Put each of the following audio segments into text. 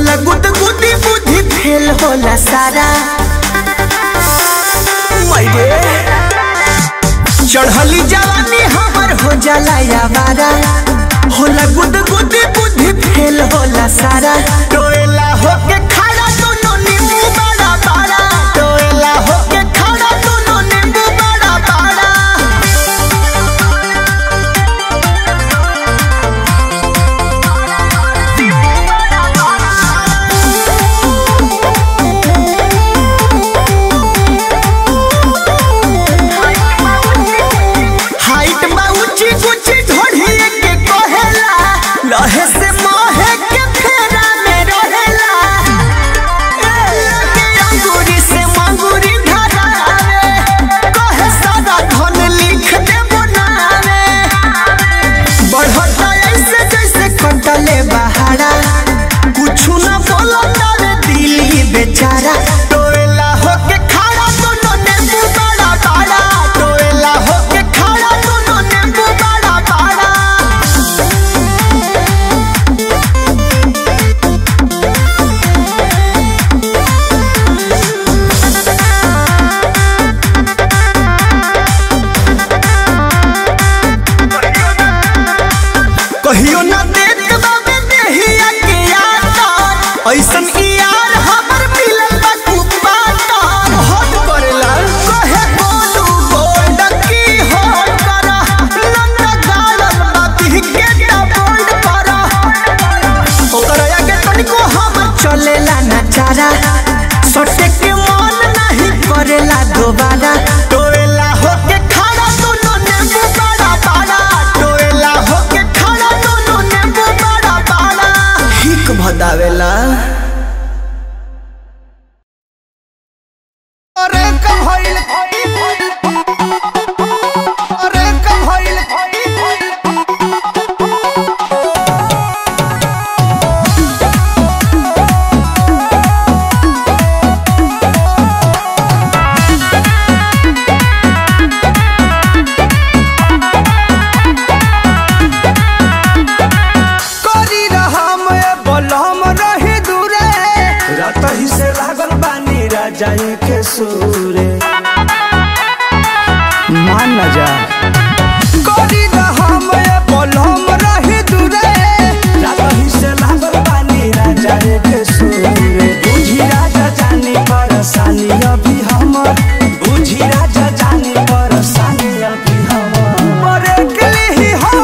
होला गुद गुदी बुद्धि फेल होला सारा मैरे चढ़ली जवानी हमर हो जाला यावारा होला गुद गुदी बुद्धि फेल होला सारा टोएला होके खड़ा दोनों नींबू बड़ा बड़ा टोएला होके खड़ा दोनों नींबू बड़ा बड़ा हाइट बा ऊंची ऊंची ढोढ़ी के कहेला लहे से मोहे के फेरा में रहेला के अंगूरी से मंगूरी धरावे कहे सारा धन लिख दे बनावे बढ़ता ऐसे जैसे कटले बहारा कुछ न बोलता रे दिली बेचारा टोएला होके खड़ा दोनों नींबू बड़ा बड़ा टोएला होके खड़ा दोनों नींबू बड़ा बड़ा कहियो ना देख बाबे देहिया के यार ऐसन ई यार हमर मिलल बा कुपाता हट करेला कहे बोलू बोल की हो करा नन्ना गालन बाती के बोल्ड करा ओकर आगे तनिको हम चलेला ना चारा सटे के मन नहीं करेला दोबारा टोएला होके खड़ा दोनों नींबू बड़ा बड़ा टोएला होके खड़ा दोनों नींबू बड़ा बड़ा हिक भदावेला अरे कब होइल अरे कब होइल करी रहम ए बलम रही दूरे रात ही से लागल बानी राजाई के सूरे मान न जा करी रहम ए बलम रही दूरे रात ही से लागल बानी राजाई के सूरे बुझी राजा जानी परेशानी अभी हमर बुझी राजा जानी परेशानी अभी हमर मरे के लिए हो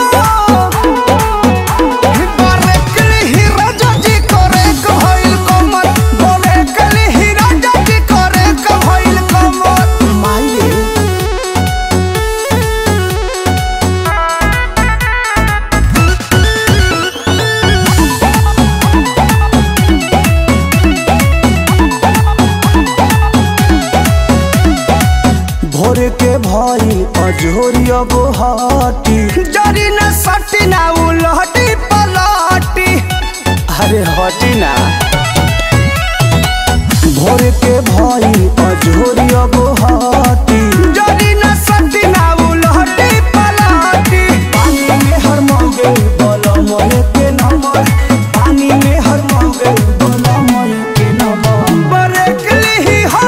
भोरे के भई अजोरिया गोहाटी जरी न सटी ना उलहटी पलटी अरे हटी ना भोरे के भई अजोरिया गोहाटी जरी न सटी ना उलहटी पलटी पानी में हर मौगे बोलो मोरे के नंबर पानी में हर मौगे बोलो मोरे के नंबर बरेकली ही हो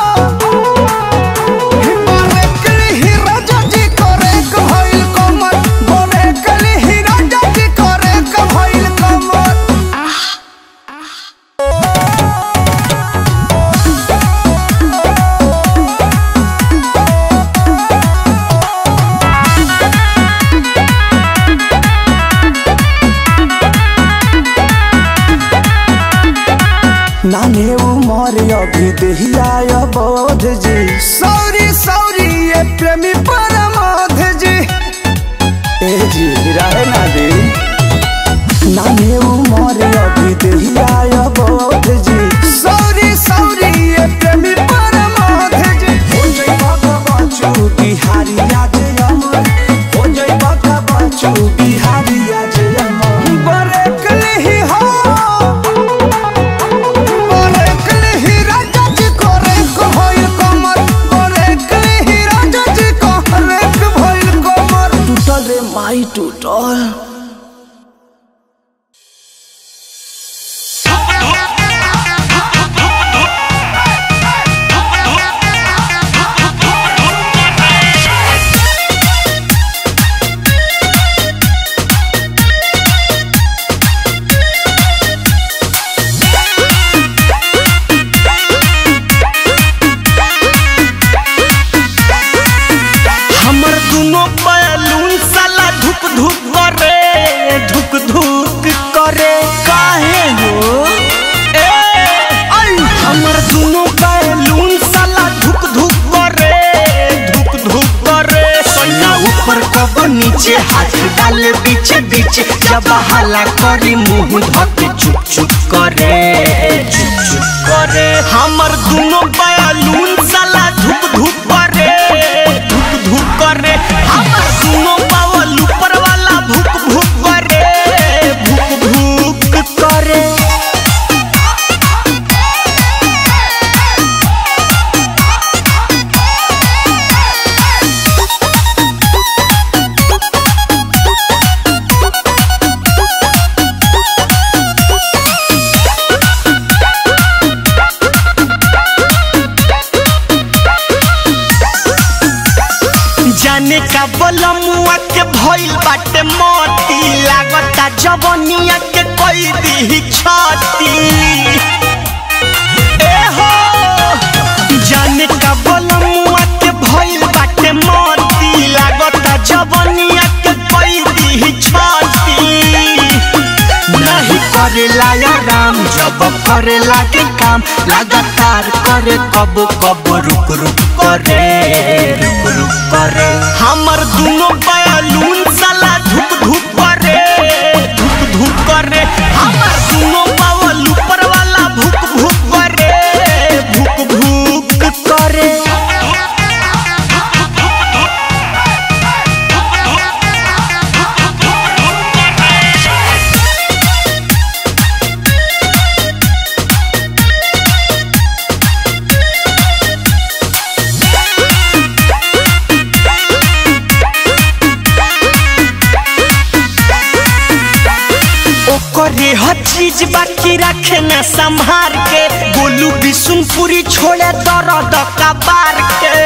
नाने उमर अभी दहिया बोध जी सौरी सौरी ये प्रेमी परमोध जी ए जी रहे ना दे नाने उमर अभी दहिया बोध जी सौरी सौरी ये प्रेमी परमोध जी हो जई बाबा बच्चू बिहारी आज अमर हो जई बाबा बच्चू बिहारी आज अमर बरेकली ही हो माई टूटल नीचे हाथ डाले बीचे बीचे जब हाला करी मुंह धके चुप चुप करे चुप चुप करे हमर दोनों बयालून साला धुप धुप करे धुप धुप करे हमर दोनों बावल ऊपर वाला भुक भुक करे भुक भुक करे जाने का बलमुआ के भइल बाटे मोती लागता जवनिया के कोई दी छाती ए हो जाने का बलमुआ के भइल बाटे मोती लागता जवनिया के कोई दी छाती नहीं करेला या राम जब करेला के काम लगातार करे कब कब रुक रुक करे रुक रुक करे हमर दोनों बयालून साला धुप धुप करे धुप धुप करे हमर दोनों बावल ऊपर वाला भुक भुक करे भुक भुक करे ओकरे हर चीज बाकी रखे न संभार के गोलू बिशुनपुरी छोड़े दर्द कबार के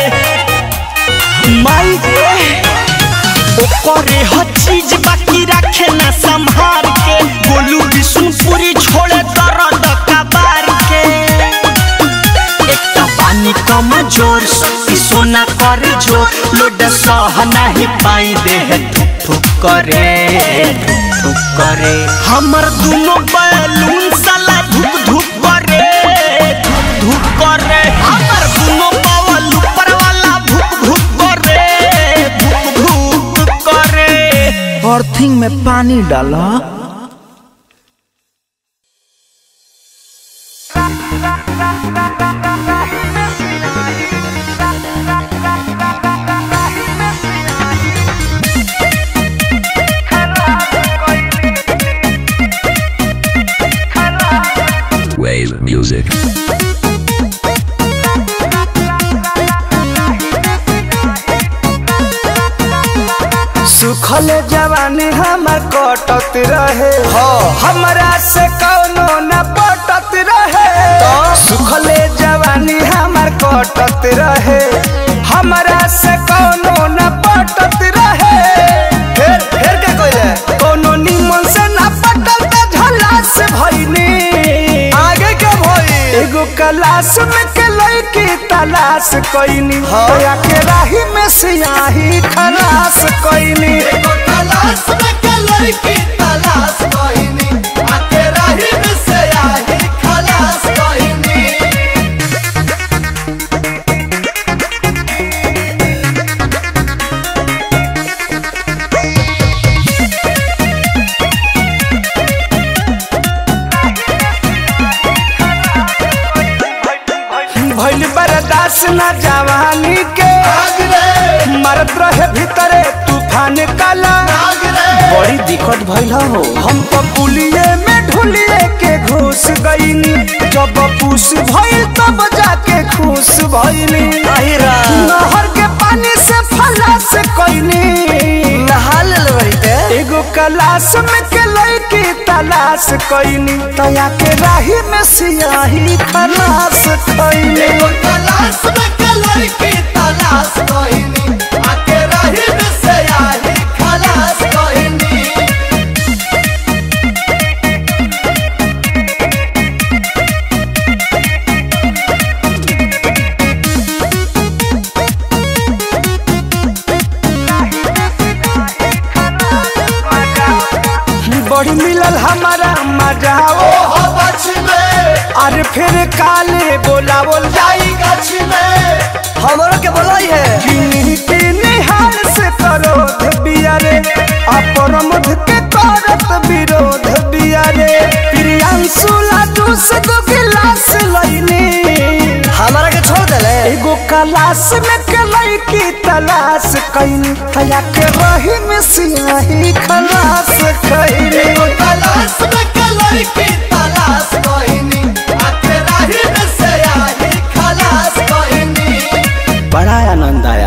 माई रे ओकरे हर चीज बाकी रखे न संभार के गोलू बिशुनपुरी छोड़े दर्द कबार के एकटा पानी कम जोर शक्ति सोना कर जोर लोड सह नहीं पाई देह थुक थुक करे थुक थुक करे हमर दोनों बैलून साला धुक धुक करे धुक धुक करे हमर दोनों बावल ऊपर वाला भुक भुक करे भुक भुक करे अर्थिंग में पानी डाला Wave music. सुखल जवानी हमर कटत रहे हमरा से कौनो न पटत रहे सुखल जवानी हमर कटत रहे हमरा से कौनो न पटत रहे फिर फिर का कोई कौनो निमन से न पटल त झला से भइनी आगे के भई एगो क्लास में के लड़की तलाश कइनी होया के राही में सियाही खलास कइनी एगो तलाश में के लड़की तलाश कइनी आके राही में सियाही खलास कइनी भइल बर्दाश्त न जवानी के मरत रहे भीतरे तूफान काला बड़ी दिक्कत भइल हो हम तो पुलिये में ढुलिए के घुस गईनी जब पूस भइल तब जाके खुश भइनी नहर के पानी से फला से कईनी नहा एगो क्लास में के लड़की तलाश कईनी तया के राही में सियाही खलास कईनी एगो क्लास में के लड़की तलाश कईनी आके राही में सियाही खलास कईनी बड़ी मिलल हमारा मजा ओ अरे फिर काले बोलावल जाई गछ में हमरो के बोलाई है किन्हीं के निहाल से करो सुला दूस गो गिलास लईनी हमारा के छोड़ देले एगो कलास में कलई की तलाश कईनी तया के रही में सियाही खलास कईनी तलाश में कलर की तलाश कोइनी आके राही में से आई खलास कोइनी बड़ा आनंद आया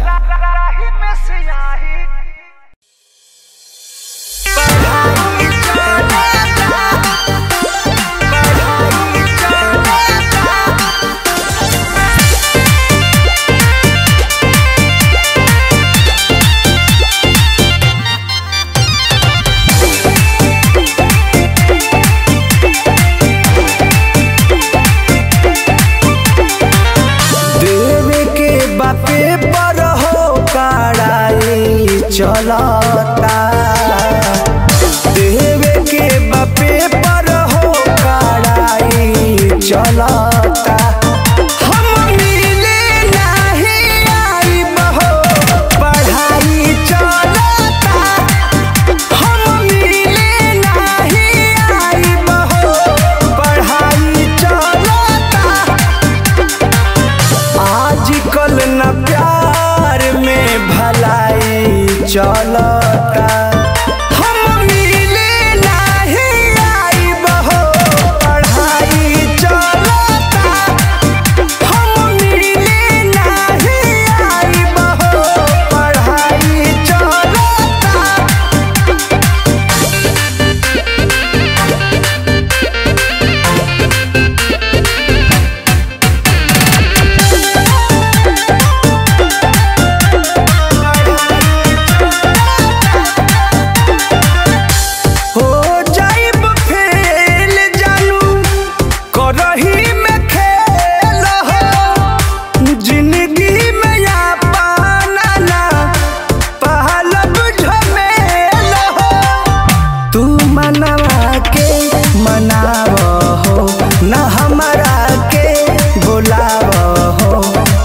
देवे के बापे पर हो कड़ाई चलता देवे के बापे पर हो कड़ाई चलता हम मिले नहीं आई बहो पढ़ाई चलता हम मिले नहीं आई बहो पढ़ाई चलता आजकल न प्यार में भलाई चलता हम मिले नहीं आई बहो पढ़ाई चलता हम मिले नहीं आई बहो पढ़ाई चलता हो जाइब फेल जानू करही में खेल हो जिंदगी में या पाना ना पहलब झमेल हो तू मनवा के मनाव हो न हमारा के बुलाव हो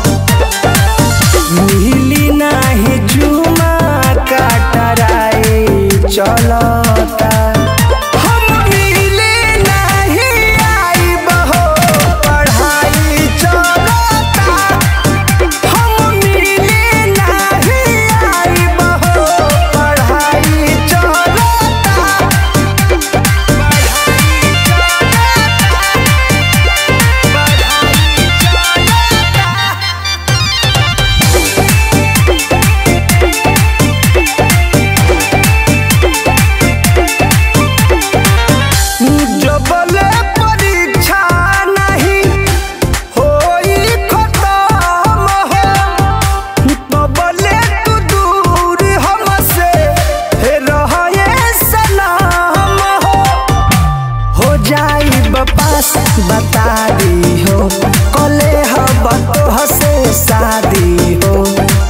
मिली नाही जुमा काटराई चलता हम मिले नहीं आई बहो पढ़ाई चलता हम मिले नहीं आई बहो पढ़ाई चलता जबले परीक्षा नहीं होई खत्म हो तबले तू दूर हमसे हे रहे सलाम हो हो जाई बपास बता दी हो कले हब तो हसे शादी हो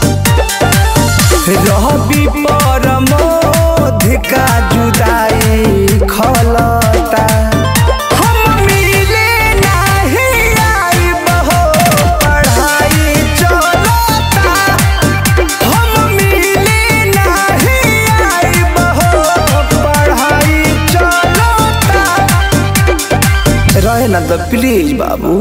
रहबी परमोध का जुदाई खलता हम मिले नहीं आई बहो पढ़ाई चलता हम मिले नहीं आई बहो पढ़ाई चलता रहे ना तो प्लीज बाबू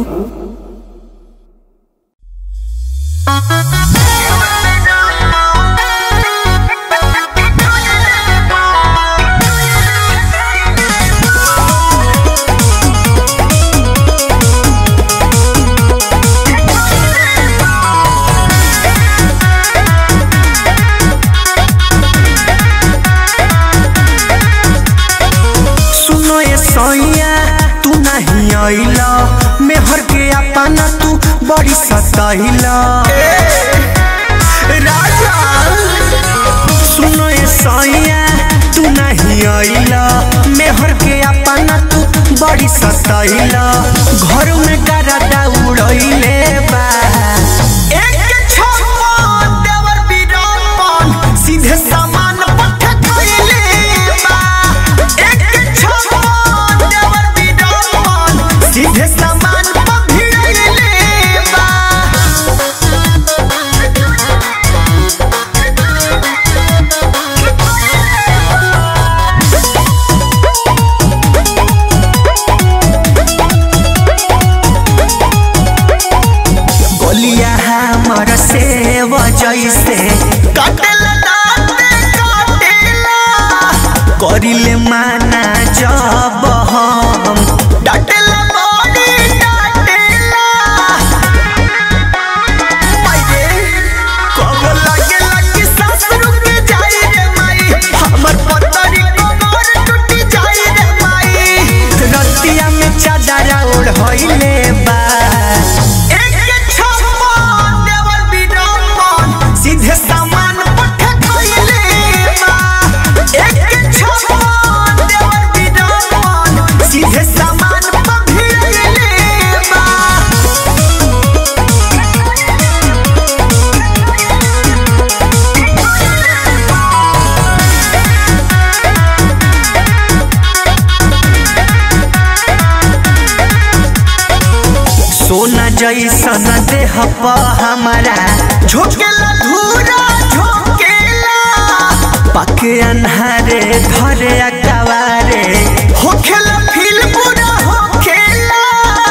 सुनो ये सैया तू नहीं आइला मेहर के अपना तू बड़ी सताइला राजा सुनो ये सैया तू नहीं आइला मेहर के अपना तू बड़ी सताइला घर में डरा उड़ैले बा एक छप्पा देवर बीरापन सीधे सामान पठ कइले बा एक छप्पा देवर बीरापन सीधे सामान पठ भिड़ैले बा Thank जैसे काटेला दाते काटेला करिले माना जब हम डाटेला बॉडी डाटेला माये कब लागे लागे सांस रुक जाई रे माई हमर पतरी कमर टूट जाई रे माई रतिया में चादरा ओढ़ होइले बा एक छप्पन देवर बिडम्बन सीधे सामान पठे खइले बा एक छप्पन देवर बिडम्बन सीधे सामान पभिड़ले बा सोना जैसन देह प हमारा झोंकेला धूरा झोंकेला पके अन्हारे धरे अकवारे होखेला फील पूरा होखेला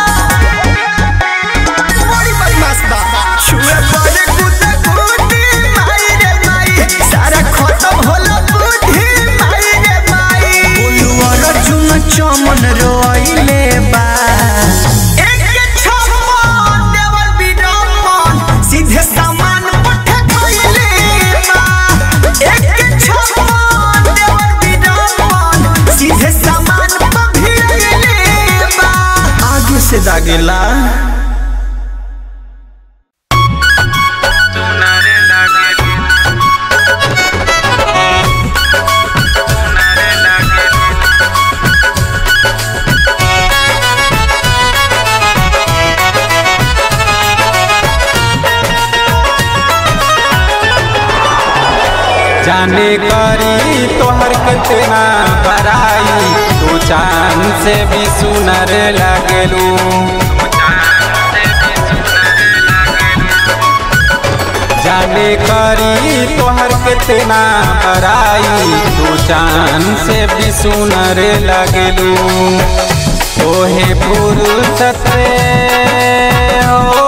बड़ी बदमाश बा छुए पड़े कुत्ते कुत्ते माई रे माई सारा खत्म होला बुद्धि माई रे माई बोलू और चुन चमन रोइले बा एक छप्पन देवर बिडम्बन सीधे सामान पठे खइले बा एक छप्पन देवर बिडम्बन सीधे सामान पभिड़ले बा आगे से दागेला जाने करी तोहर कितना बराई तू चांद से भी सुनर लगलू जाने करी तोहर कितना बराई तू चांद से भी सुनर लगलू ओहे पुरुष हो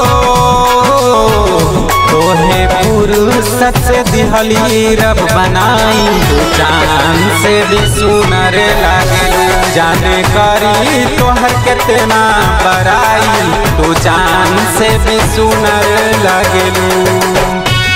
तोहे पुरुषत से दिहली रब बनाई तू जान से भी सुनर लागे जाने करी तोहर कितना बराई तू जान से भी सुनर लागलू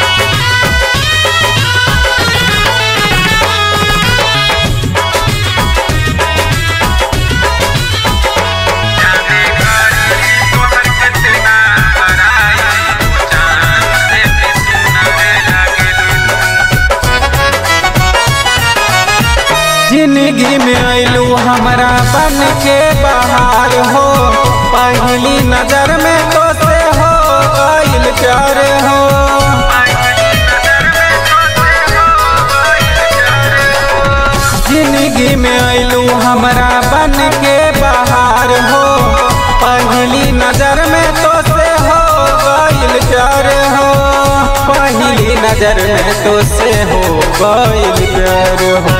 जिंदगी में अइलू हमरा बन के बाहर हो पहली नजर में तो से हो गइल प्यार हो जिंदगी में अइलू हमरा बन के बाहर हो पहली नजर में तो से हो गइल प्यार हो पहली नजर में तो से हो गइल प्यार हो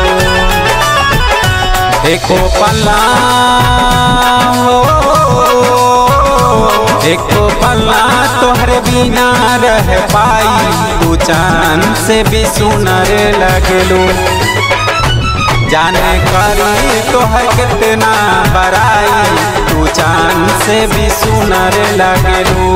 एको पल्ला हो एको पल्ला तोहरे बिना रह पाई तू चांद से भी सुनर लगलू जाने करी तोहर कितना बराई तू चांद से भी सुनर लगलू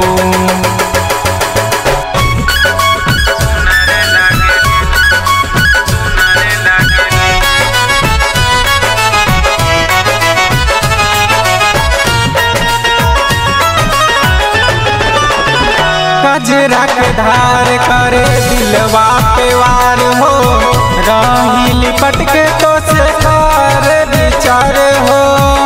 कजरा के धार करे दिलवा पे वार हो राही लिपट के तो से कार विचार हो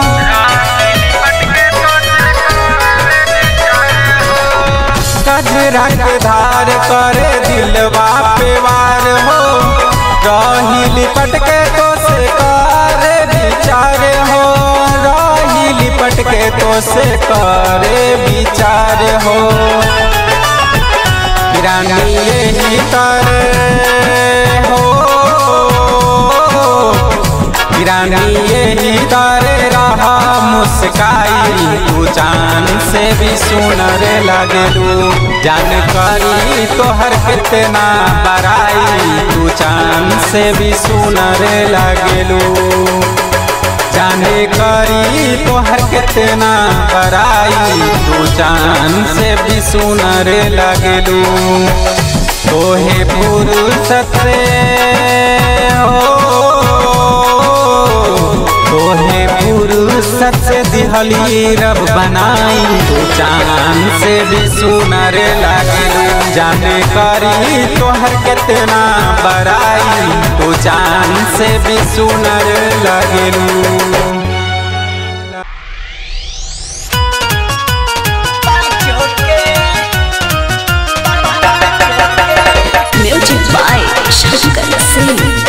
कजरा के धार करे दिलवा पे वार हो राही लिपट के तो से कार विचार हो राही लिपट के तो से करे विचार हो रानी यही करे हो रानी यही करे रहा मुस्काई तू चांद से भी सुनर लगलू जानकारी तोहर कितना बराई तू चांद से भी सुनर लगलू जाने करी तोहर कितना बराई तू चांद से भी सुनर लगलू तोहे फुर्सत से हो तोहे फुर्सत से दिहली रब बनाई तू चांद से भी सुनर लगलू जाने करी तोहर कितना बराई तू चांद से भी सुनर लगलू Music by Shankar Singh.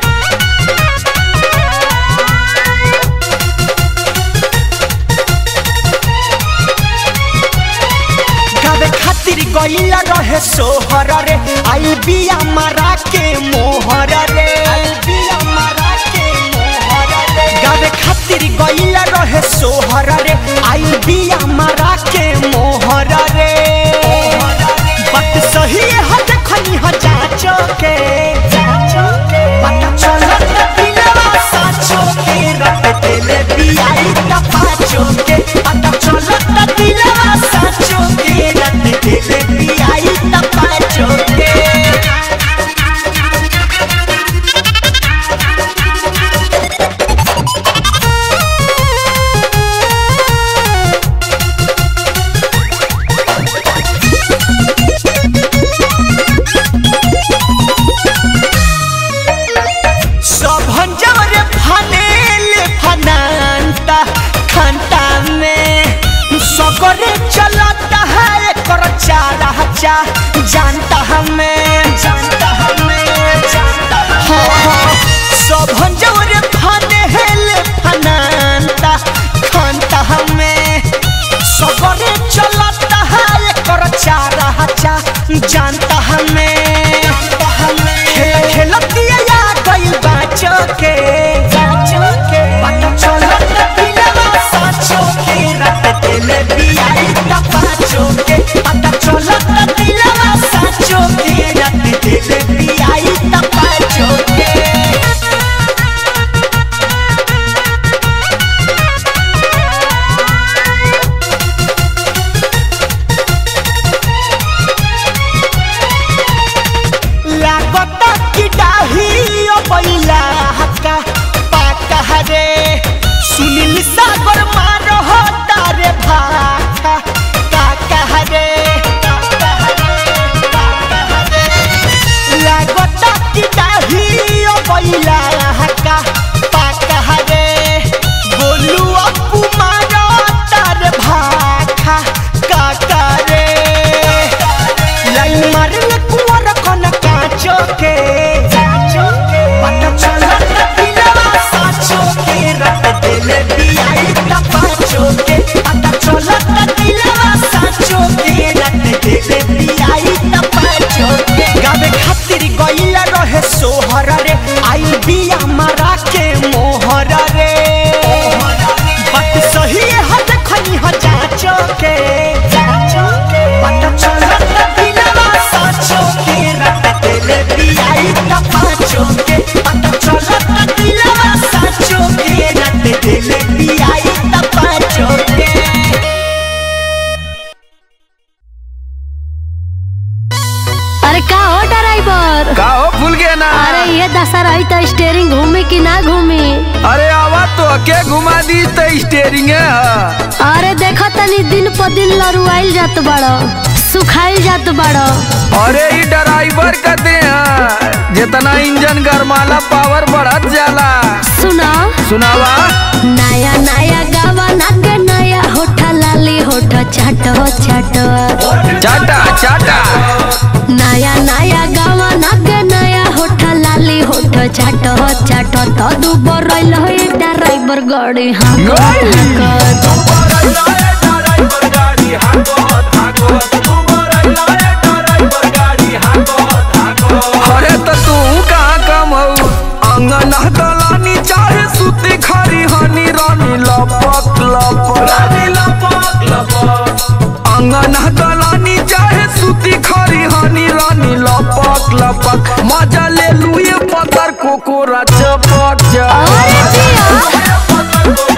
गावे खातिर गईला रहे सोहर रे आई बिया मारा के मोहर रे गावे खातिर गईला रहे सोहर रे आई बिया मारा के मोहर रे बात सही है देखनी ह जाचो के पता चलत दिलवा साचो के रट देले बियाई त पाचो के पता चलत दिलवा साचो के रट देले बियाई त पाचो के सब जवर फनेल फनांता खंता में सगरे चलता है कर चारा चा जानता हमें जानता हमें जानता हाँ सब जवर फनेल फनांता खंता हमें सगरे चलता है कर चारा चा जानता हमें खेल खेलतिया या गइल बाचो के पता चलत दिलवा साचो के रट देले बियाई त पाचो के पता चलत दिलवा साचो के रट देले बियाई त पाचो के लागता कि डाहियो बैला हक्का पाका हरे सुनील सागर मारो हो तारे भाका काका हरे लागता कि डाहियो बैला हक्का पाका हरे बोलू अपू मारो तारे भाका काका रे लाइन मारले कुंवर कन काचो के पता चलत दिलवा साचो के रट देले बियाई त पाचो के पता चलत दिलवा साचो के रट देले बियाई त पाचो के गावे खातिर गईला रहे सोहर रे आई बिया मारा के मोहर रे बात सही है देखनी ह जाचो के पता चलत दिलवा साचो के रट देले बियाई त पाचो के पता चलत दिलवा साचो के रट देले बियाई त पाचो के अरे का हो ड्राइवर का हो भूल गया ना अरे ये दशा रही तो स्टेयरिंग घूमे कि ना घूमे अरे आवा तो के घुमा दी तो स्टेरिंग है अरे देखो तनी दिन पर दिन लरुआइल जात बड़ो सुखाइल जात बड़ो अरे ई ड्राइवर कहते हैं जितना इंजन गरमाला पावर बढ़त जाला सुना सुनावा नया नया गावा नागे नया होठा लाली होठा चाटो चाटो चाटा चाटा नया नया गावा नागे नया होठा लाली होठा चाटो चाटो तो दू बरल हो ड्राइवर गाड़ी हाँ अरे तो तू कहाँ कम हो अंगन दलानी चाहे सुती खरी हनी रानी लपक ला अंगना गलानी चाहे सूती खरी हनी रानी लपक लपक मजा ले लुए पतर कोकोरा चपक अरे चपक जिया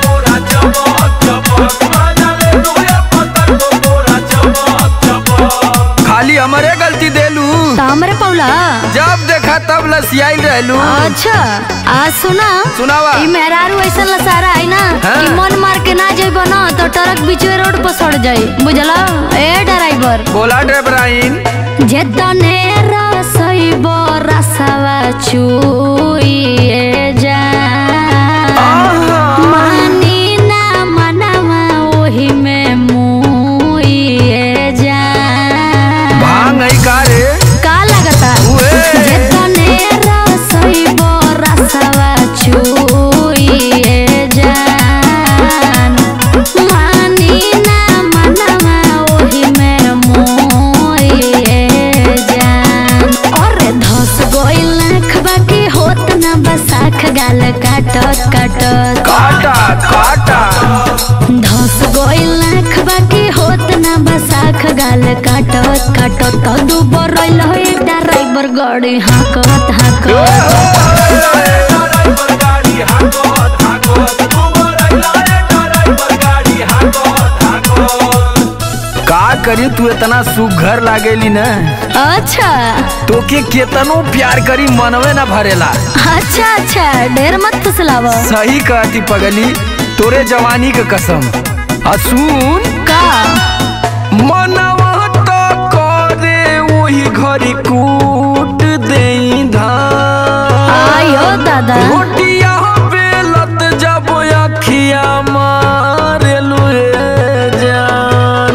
खाली हमारे गलती देलू तो हमरे पौला जब देखा तब लसियाई रहलू अच्छा आज सुना सुनावा। ई मेहरारू ऐसा लसारा है ना हाँ। कि मन मार के ना जाइबो ना तो ट्रक बीचवे रोड पर सड़ जाई बुझला ए ड्राइवर बोला ड्राइवराइन जेतने रसइबो रसवा चुइए जा मानी ना मनवा ओही में मुइए जा भांग है का रे का लगता उए। जेतने रसइबो रसवा चुइए जान मानी ना मनवा ओही में मोइए जान अरे धस गइल आँख बाकी होत ना बसाख गाल काटत काटत काटा काटा धस गइल आँख बाकी होत ना बसाख गाल काटत काटत तो दुबर रइल हो एकटा ड्राइवर गाड़ी हाकत हाकत का करी तू इतना सुघर लागेली न अच्छा तोके केतनो प्यार करी मनवे न भरेला अच्छा अच्छा ढेर मत फुसलाव सही कहती पगली तोरे जवानी के कसम असून का मनवा तो करे वही घरी कूट देई धान आयो दादा रोटिया बेलत जब अखिया मारे लुए जान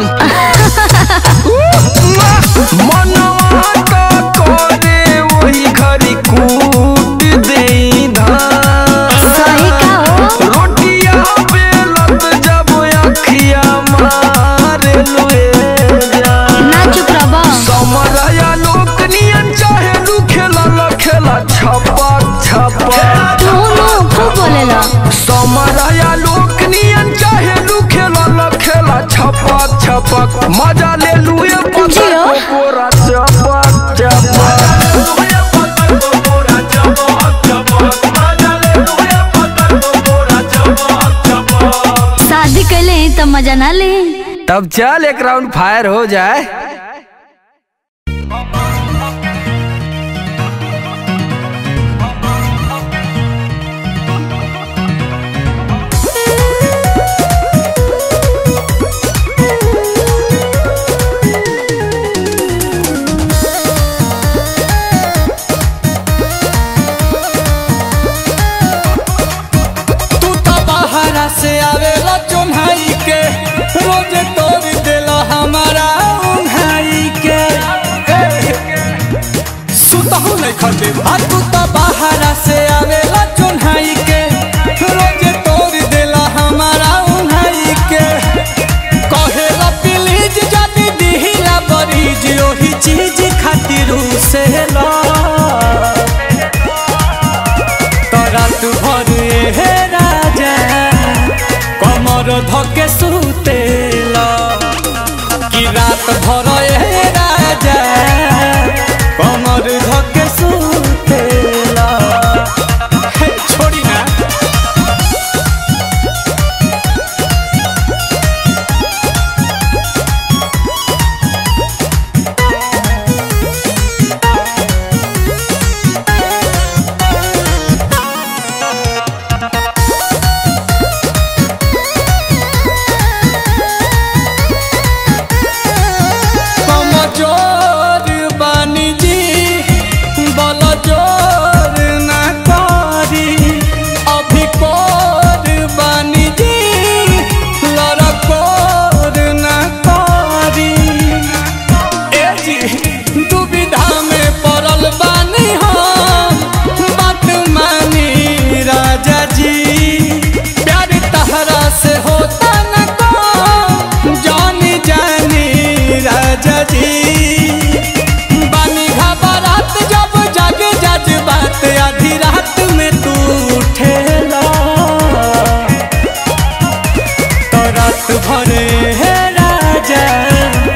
मनवा तो करे वही घरी कूट देई धान सही का हो रोटिया बेलत जब अखिया मारे लुए जान ना चुप रहो समरया लोक नियन चाहे लू खेला ल खेला छपक छपक तू नो खूब बोलेला समरया लोक नियन चाहे लू खेला ल खेला छपक छपक मजा ले लू ये पत्थर जियो। को कोरा चपक चपक शादी कैले ही तो मजा ना ले तब चल एक राउंड फायर हो जाए तू तो बाहरा से आवेला चुन्हाई के रोज तोड़ देला हमारा उन्हाई के सुतहु नहीं खटे आ तू तो बाहरा से आवेला चुन्हाई के रोज तोड़ देला हमारा उन्हाई के कहेला प्लीज जदी दिहिला बरीज ओही चीज खातिर से ला रात भर हे राजा कमर धके सुतेला कि रात भर हे राजा कमर धके सुतेला हे, छोड़ी ना कमजोर बानी जी बल जोर ना करी अभी कोर बानी जी लड़कोर ना करी ए जी दुविधा में पड़ल बानी हम बात मानी राजा जी प्यार तहरा से होता न को जानी जानी राजा जी बानी घबरात जब जग जज बात आधी रात में तू उठेला तो रात भरे हे राजा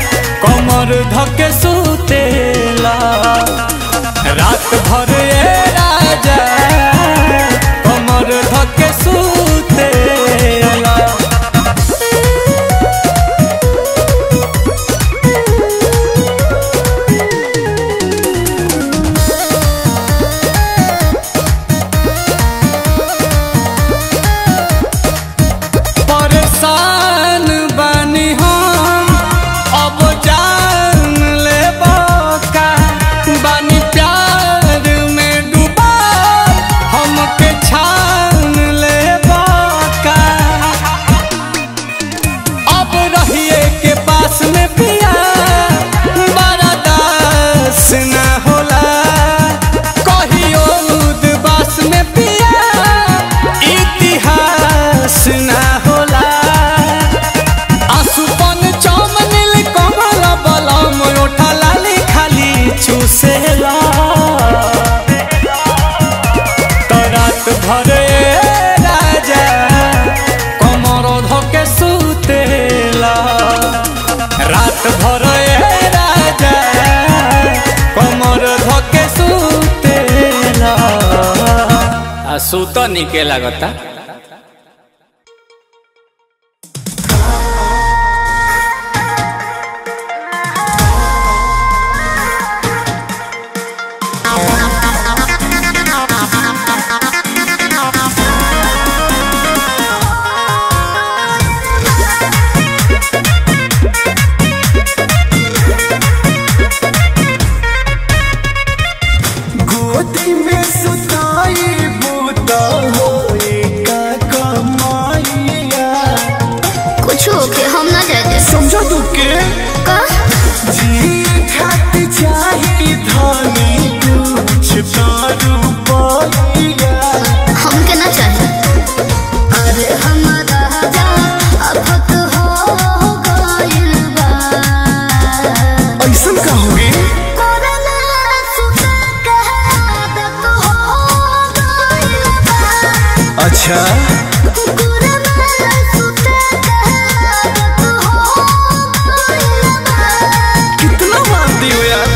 सूत निके लागता गोदी में सुताई बूता होए का कमाइया कुछ होके हम ना जाए दे समझो तू के का जी खात चाही धानी कुछ तारू पाइया हमके ना चाहे अरे हमारा जा अब हो गइल बा ऐसा कहोगे कोरोना सुता के आदत हो गइल बा अच्छा कोरोना सुता के आदत हो गइल बा कितना मानती हो यार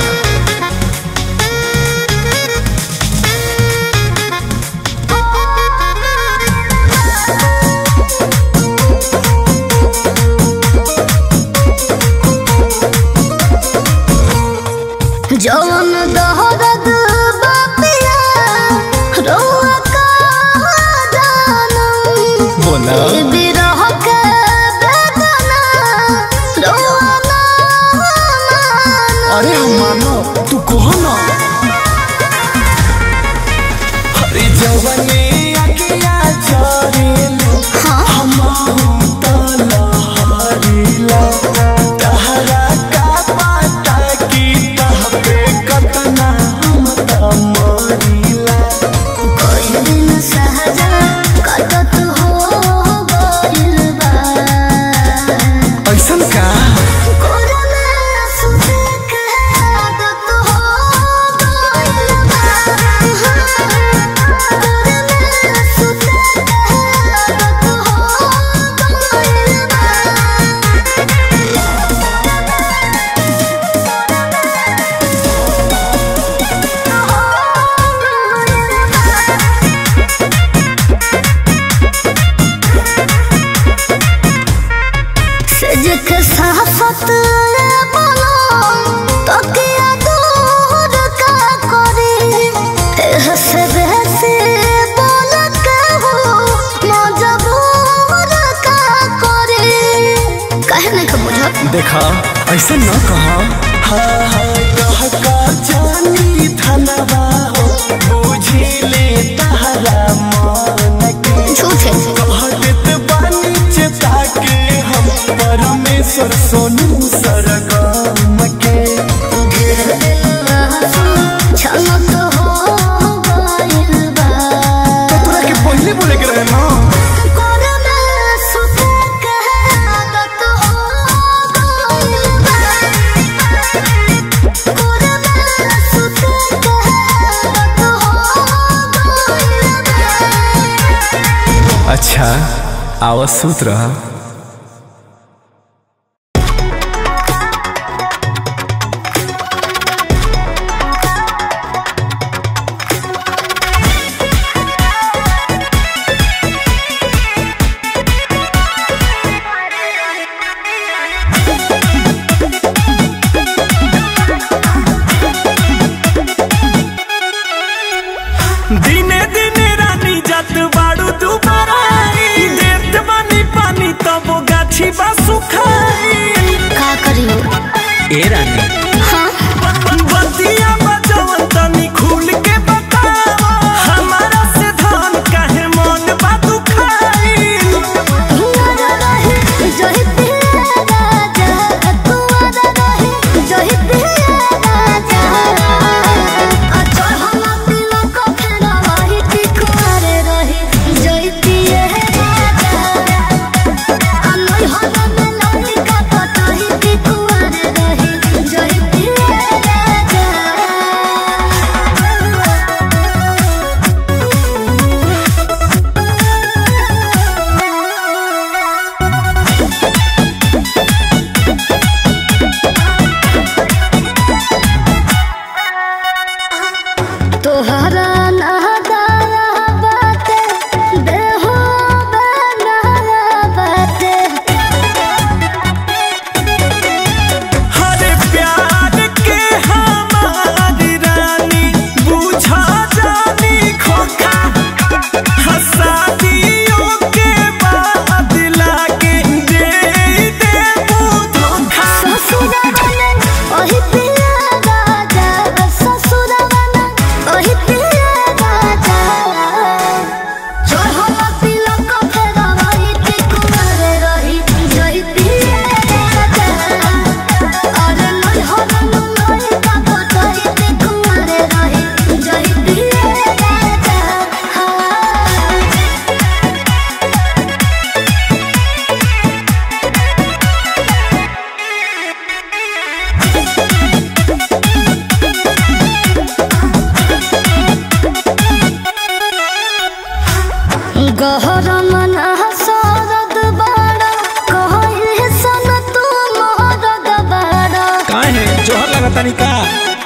जवन दहरद बापिया रोआ का जानम बोला ए बिरह के बेदना रोआ ना मानम अरे हम मानो तू कहो ना अरे जवने अगिया चरेलो हमाहू तलहरीला तहरा का पाता की तह पे कतना हम तमरीला कोई दिन सहजा कटत हो गइल बा ऐसन का कोरोना सुते के आदत हो गइल बा कोरोना सुते के आदत हो गइल बा सजक साफत बोलो तो किया दूर का करे हंस बहस बोल के हो मजबूर का करे कहे नहीं का बुझा देखा ऐसे न कहा हाँ हाँ कह का जानी धनवा हो बुझी ले तहरा मन के झूठे कहत बानी चेता के हम परमेश्वर सोनू सरगम के छलक हो गइल बा तो तोरा के पहले बोले के रहे ना कोरोना सुते के आदत हो गइल बा कोरोना सुते के आदत हो गइल बा अच्छा आवाज सूत रहा दिने दिने रानी जात बाड़ू दुबारा देत बानी पानी तब गाछी बा सुखाई का करियो ए रानी हाँ बतिया बजवन तनी खुल के बतावा हमारा से धान काहे मन बा दुखाई हियारा रहे जहि पिया राजा कुआरा रहे जहि पिया राजा अचर हम तिलक फेरा वही टिकुआरे रहे जहि पिया राजा अनोई हम में लौटी का पताही टिकुआरे रहे जहि करता नहीं का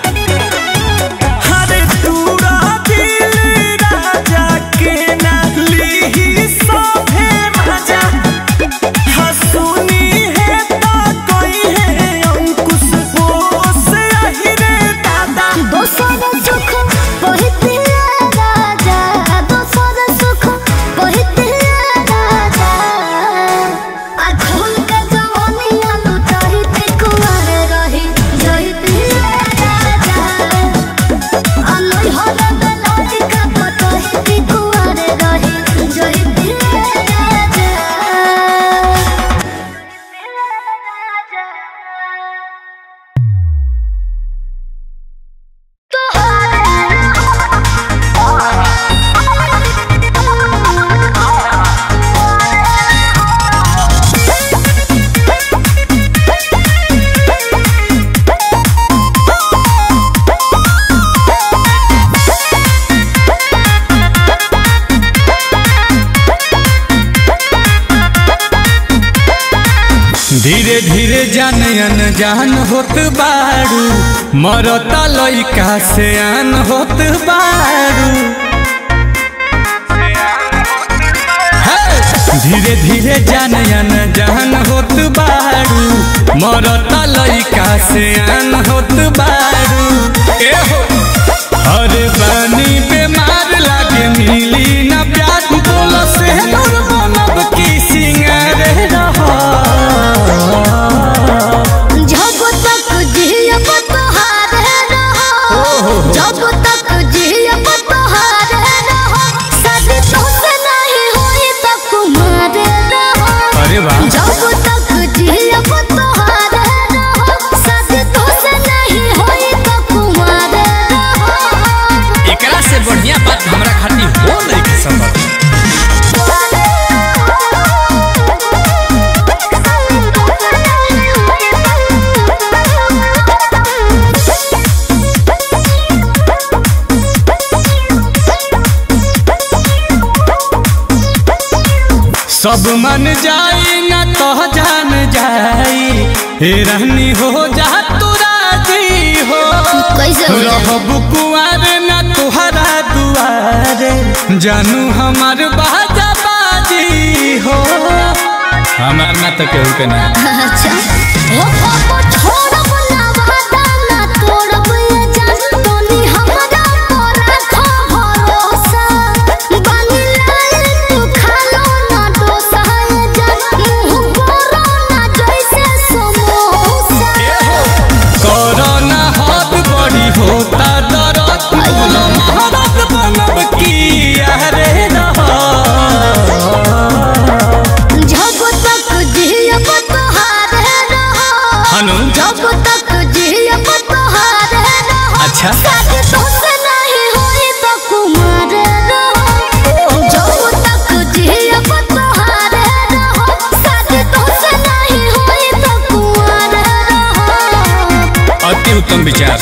हरे तूरा दिल राजा के ना लीही सभे मजा हसुनी है ता कोई है अंकुश बोस अहिरे दादा दोसर सुख पहिते राजा दोसर सुख पहिते राजा आ झूल के जवानिया लुटाही ते कुंवर रही जहिते राजा आ लोई हर बेलाटी का पटही ते कुंवर रही जहिते राजा धीरे धीरे जान अनजान होत बारू मरता लइका से आन होत बारू हे! धीरे धीरे जान अनजान होत बारू मरता लइका से आन होत बारू ए हो अरे बानी बेमार लागे मिली ना प्यार बोलो से दूर बनब की सिंगार रहा जब तक जियब तोहारे रहो जब तक जियब तोहारे रहो शादी तोसे नहीं होई त कुमारे रहो अरे वाह जब तक जियब तोहारे रहो शादी तोसे नहीं होई त कुमारे रहो एकरा से बढ़िया बात हमरा खातिर हो नहीं के संभव सब मन जाई ना तो जान जाई हे रहनी हो जा तू राजी हो कैसे हो जाए? रहब कुआर ना तुहरा दुआरे जानू हमार बाजा बाजी हो हमार ना तो केहू के ना अच्छा ओ पापा छोड़ब ना वादा ना तोड़ब ये जान तोनी हमरा पर रखो भरोसा बानी लाल तू खालो ना डोसा ये जान मुंह करो ना जैसे समोसा कोरोना हाथ बड़ी होता दरद बोलो महाराज बनब की अरे रहा जब तक जियब तोहारे रहो हनु जब तक जियब तोहारे रहो अच्छा शादी तोसे नहीं होई त कुमार रहो जब तक जियब तोहारे रहो शादी तोसे नहीं होई त कुमार रहो अति उत्तम विचार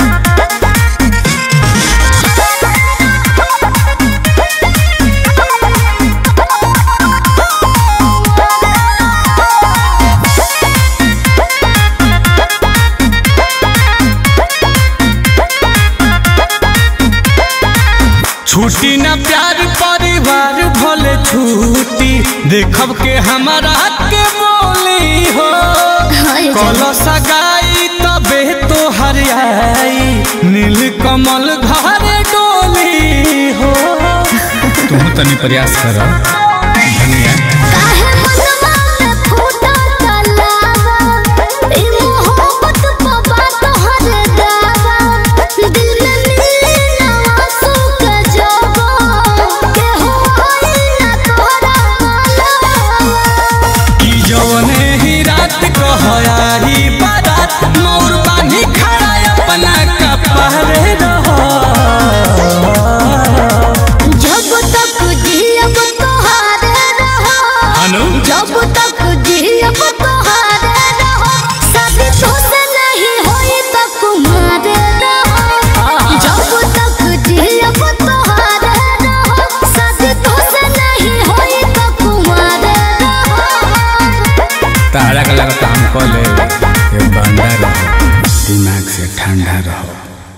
छुट्टी ना प्यार परिवार भले छुट्टी देखब के हमारा के बोली हो कल सगाई तबे तो हरियाई नील कमल घर डोली हो तुम तनी प्रयास कर धनिया काहे मनवा में फूटा तलावा ई मोहब्बत पवा तोहरे दावा दिल में मिले ना आंसू के जवा के होई ना तोहरा मालवा कि जवने ही रात कहयाही बारात मोर बानी खड़ा अपना कपहरे रहो जब तक जियब तोहारे तैयार रहो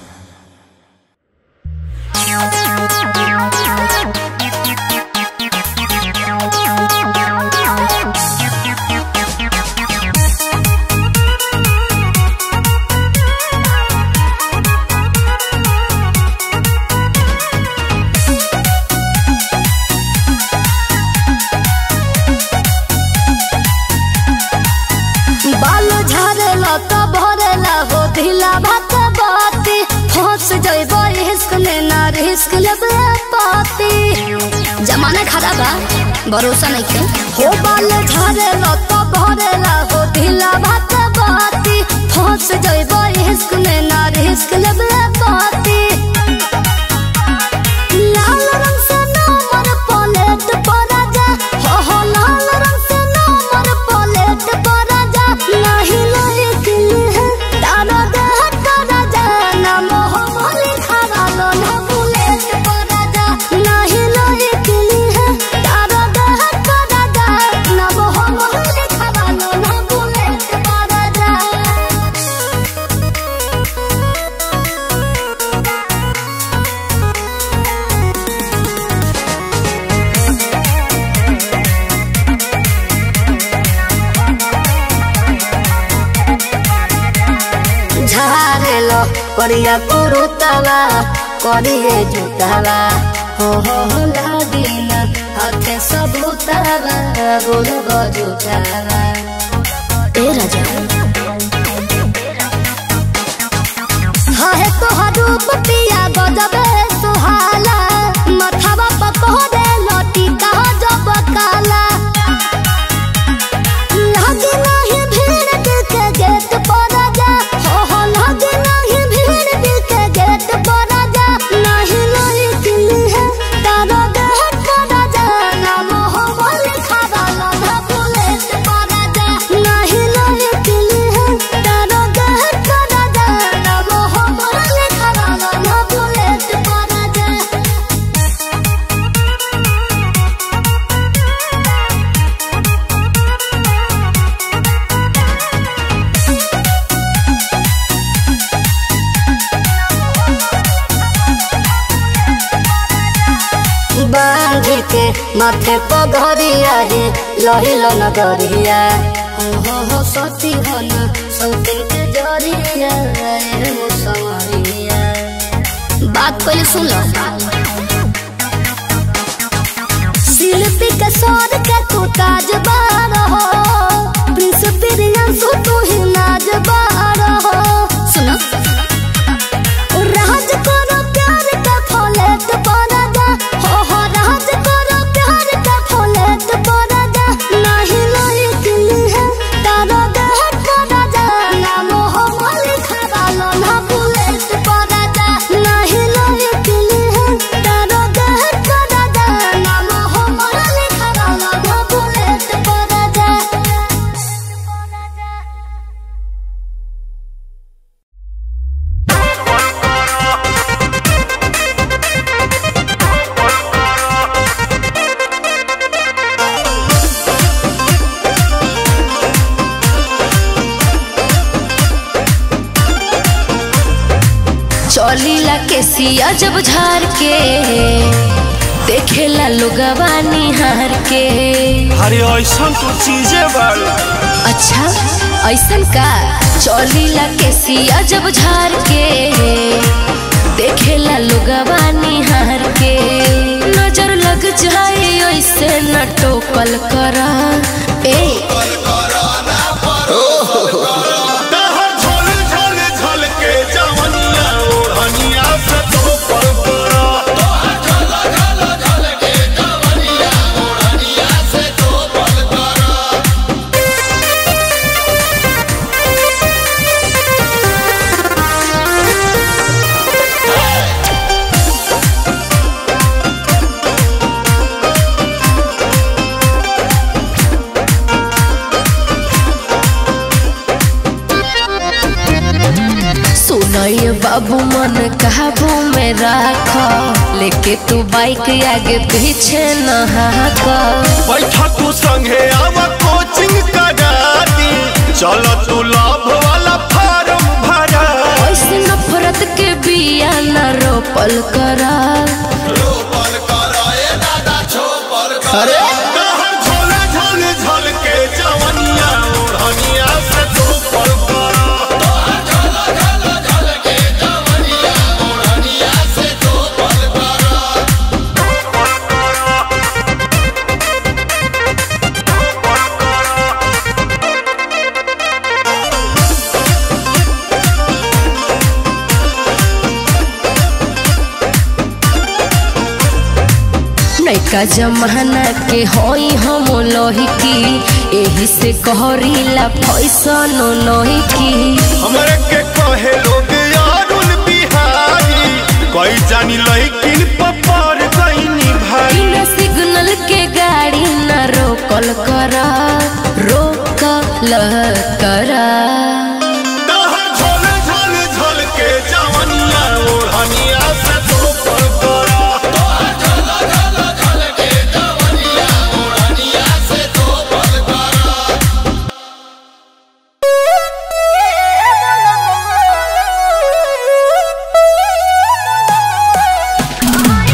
बाल झारेला तो भरेला हो ढीला भात बाती फंस जइब रिस्क में ना रिस्क लेबे पाती जमाना खराब बा भरोसा नहीं के हो बाल झारेला तो भरेला हो ढीला भात बाती फंस जइब रिस्क में ना रिस्क लेबे पाती लाल रंग से नंबर प्लेट पर जा हो हो लाल रंग से नंबर प्लेट पर जा नहीं लायक है तारा देह कर जा ना मोह मोली खरा लो ना बुलेट पर जा नहीं लायक है तारा देह कर जा ना मोह मोली खरा लो ना बुलेट पर जा झारेलो करिया कुरुतवा करिए जुतवा हो हो हो लागिन हाथे सबूतवा गोल गजुतवा ए राजा हाहे तोहर रूप पिया गजबे सुहाला मथवा पकोरे लटी कहा जब काला लागे नाही भीड़ दिल के गेट पर जा हो हो लागे नाही भीड़ दिल के गेट पर जा नहीं नहीं दिल है तारा देह कर जा ना मोह बोल खरा ना बुलेट पर जा नहीं नहीं दिल है तारा देह कर जा ना मोह बोल खरा ना बुलेट पर जा बांध के माथे पगरिया रे लहिल नगरिया हो हो हो सती हो न सौतिन के जरिया रे हो सवरिया बात पहले सुन लो शिल्पी के सौर के तू ताज बार हो प्रिंस प्रियंसु तू ही नाज बार हो सुनो राज करो प्यार का फलेट पड़ा जा हो हो राज करो प्यार का फलेट पड़ा जा नहीं नहीं दिल है तारा देह पड़ा जा ना मोह मोल खरा लो ना बुलेट पड़ा जा नहीं नहीं दिल है तारा देह पड़ा जा ना मोह मोल खरा लो ना बुलेट पड़ा जा चौलीला के सिया जब झार के देखेला लोगवा निहार के अरे ऐसा तो चीजें बाड़ू अच्छा ऐसन का चौलीला के सिया जब झार के देखेला लोगवा निहार के नजर लग जाए ऐसे न टोकल करा ए दहर झोल झोल झोल के जवनिया ओढ़निया से तो पर परा सुनय बाबू मन काबू में राख लेके तू बाइक आगे पीछे न हाक बैठा तू संगे आवा कोचिंग करा दी चल तू लाभ वाला फार्म भरा ऐसे नफर रोकल करा रोपल कराए दादा छोपल अरे तहर झोल झोल झोल के जवनिया ओढ़निया से छोपल करा नैका जमाना के होई हम लोहिकी एही से कहरीला फैसन लोहिकी हमरे के कहे लोग यारुल बिहारी कोई जानी लइकिन पपर गईनी भाई बिना सिग्नल के गाड़ी न रोकल करा रोकल करा तहर झोल झोल झोल के जवनिया ओढ़निया से छोपल करा Come on,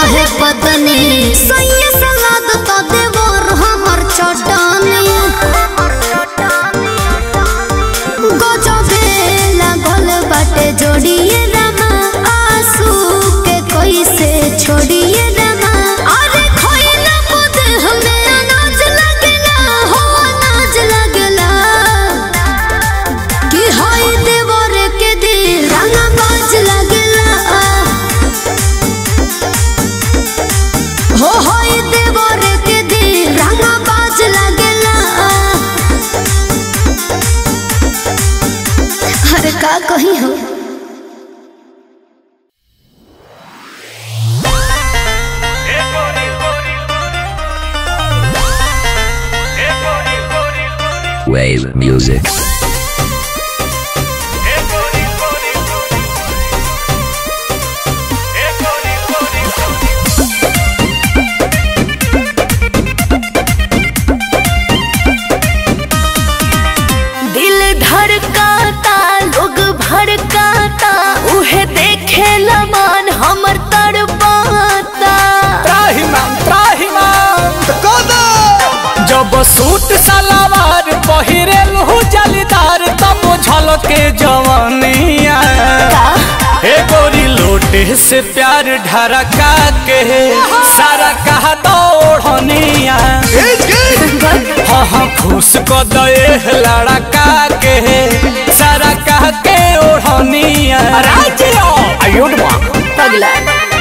रहे पतनी सैया सलाद तो देवर हमर चटनी गजबे लागल बाटे जोड़िए रामा आंसू के कैसे छोड़िए रामा अरे खोइला मुद हमें अनाज लगेला हो अनाज लगेला कि हाय देवर के दिल रंगा बाज लगेला हो हाय देवर के दिल रंगा बाज लगेला अरे का कही हो Wave music. दिल धड़काता लोग भड़काता उहे देखे लमान हमर तड़पाता त्राहिमाम त्राहिमाम जब सूट सलवार पहिरेल हो जलीदार तब झलके जवानिया हे गोरी लोटे से प्यार ढरका के सारा कहा दौड़निया हाँ हाँ खुश को दे लड़का के सारा कह के ओढ़निया आयुड माँ पगला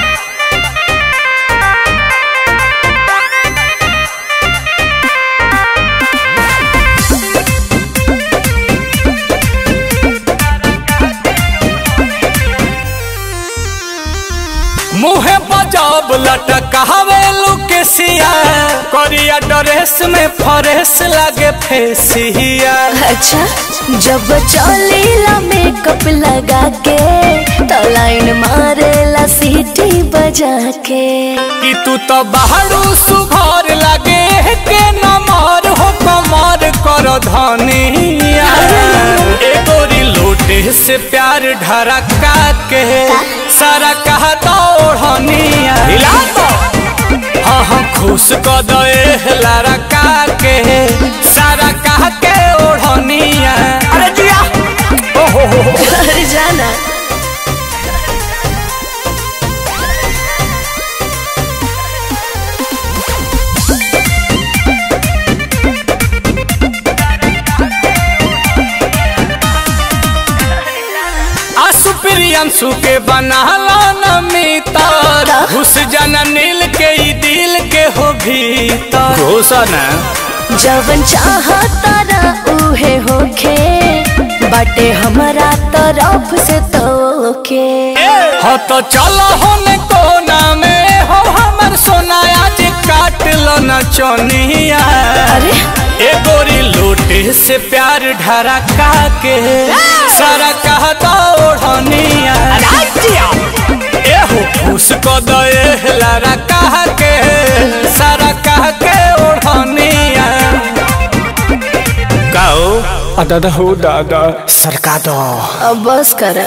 मुहे बजाब लटकावे लुकेसिया करिया ड्रेस में फरेस लगे फेसिया अच्छा जब चलेला मेकअप लगा के तो लाइन मारेला सीटी बजा के कि तू तो बाहरू सुघर लगे के नमर हो कमर कर धनिया ए गोरी लोटे से प्यार ढरका के सारा कहा दौड़निया हिला तो हाँ हाँ खुश क दे लड़का के सारा कह के ओढ़निया अरे जिया ओहो हो हो अरे जाना आसु प्रियंसु के बनाला नमितर घुस जाना नील के ई दिल के हो भीतर घुसन जवन चाहता ना उहे होखे बाटे हमारा तरफ से तोके हो तो चलो होने कोना में हो हमर सोना आज काट लो न चोनिया अरे ए गोरी लोटे से प्यार ढरका के सारा कहता ओढ़निया ए हो खुश को दे लारा कह के सारा कह के ओढ़निया गाओ दादा हो दादा सरका दो अब बस कर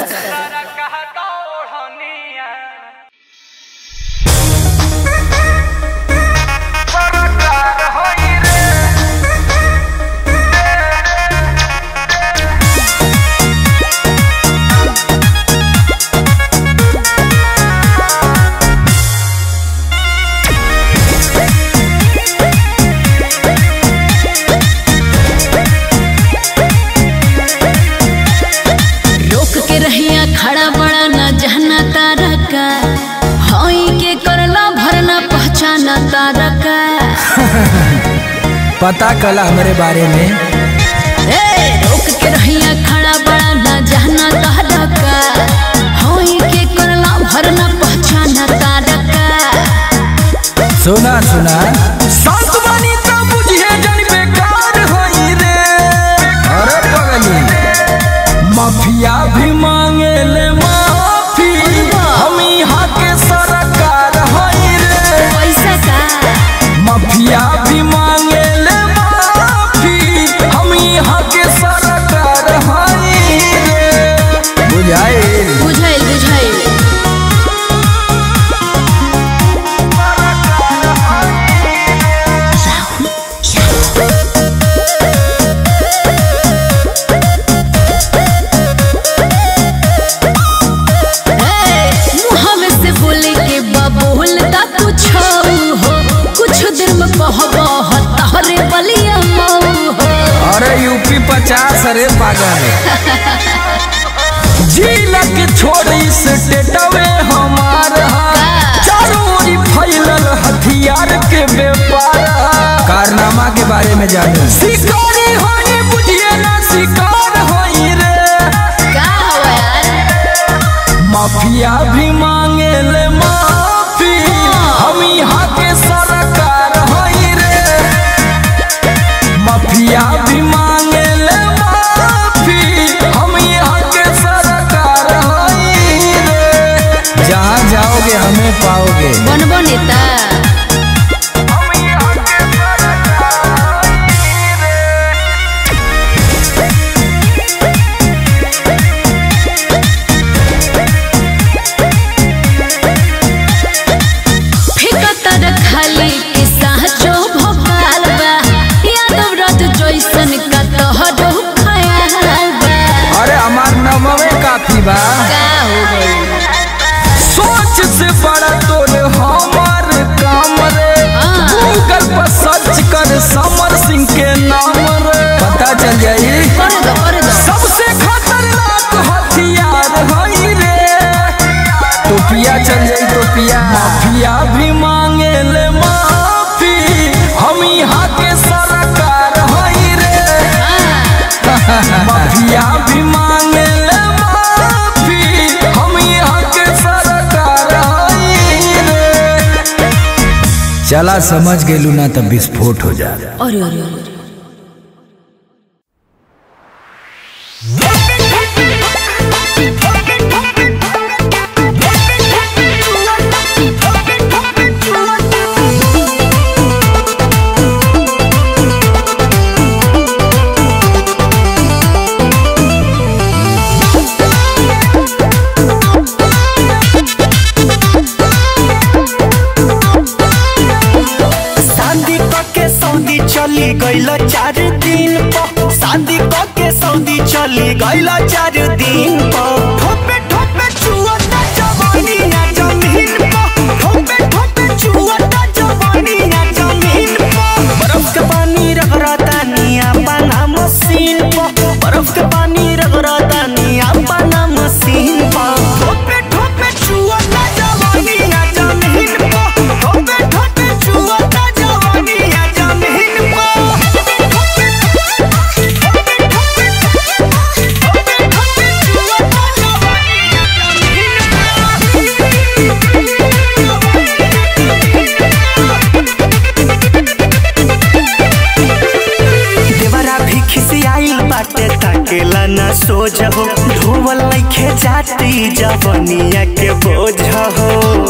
रोक के रहिया खड़ा बड़ा न जहना तारा का हई के करला भरना पहचाना तारा का पता कला हमारे बारे में ए रोक के रहिया खड़ा बड़ा न जहना तारा का हई के करला भरना पहचाना तारा का सुना सुना संत बनी तो बुझिए जन बेकार होई रे अरे पगली माफिया भी मांगे ले माफी हम यहाँ के सरकार होई रे पैसा का माफिया भी मांगे ले माफी हम यहाँ के सरकार होई रे बुझाए बुझाइल बुझाइल यूपी पचास अरे पागल जिला के छोड़ी स्टेटवे हमार चारों ओरी फैलल हथियार के व्यापार कारनामा के बारे में जाने शिकारी होई बुझिए ना शिकार होई रे का हुआ यार माफिया भी मांगे ले माफी हम यहाँ के सरकार होई रे माफिया भी मांगे ले माफी हम यहाँ के सरकार होई रे जहाँ जाओगे हमें पाओगे बनबो नेता फिकतर खाली के साचो भोपाल बा यादव रथ जैसन का तोहरो खयाल बा अरे हमार नमवे काफी बा का हो गई सोच से बड़ा तोड़ हमार काम रे हाँ। गूगल पर सर्च कर समर सिंह के नाम रे पता चल जाई कर दो कर दो सबसे खतरनाक हथियार हई रे टोपिया चल जाई टोपिया माफिया भी मांगे ले माफी हम यहाँ के सरकार हई रे माफिया भी मांगे ले माफी हम यहाँ के सरकार हई रे चला समझ गेलू ना तब विस्फोट हो जा अरे अरे अरे शादी के सऊदी चली गईल चार दिन पर शादी के सऊदी चली गईल चार दिन पर ठोपे ठोपे चुअता जवानी ना जमीन पर ठोपे ठोपे चुअता जवानी ना जमीन पर बर्फ के पानी रगड़ता निया पाना मशीन पर बर्फ के पानी रगड़ता निया पाना मशीन पर ठोपे ठोपे चुअता जवानी ना जमीन पर ठोपे ठोपे चुअता जवानी ना जमीन देवरा भी खिसियाइल बाटे ताकेला ना सोझ हो धोवल लइखे जाती जवनिया के बोझ हो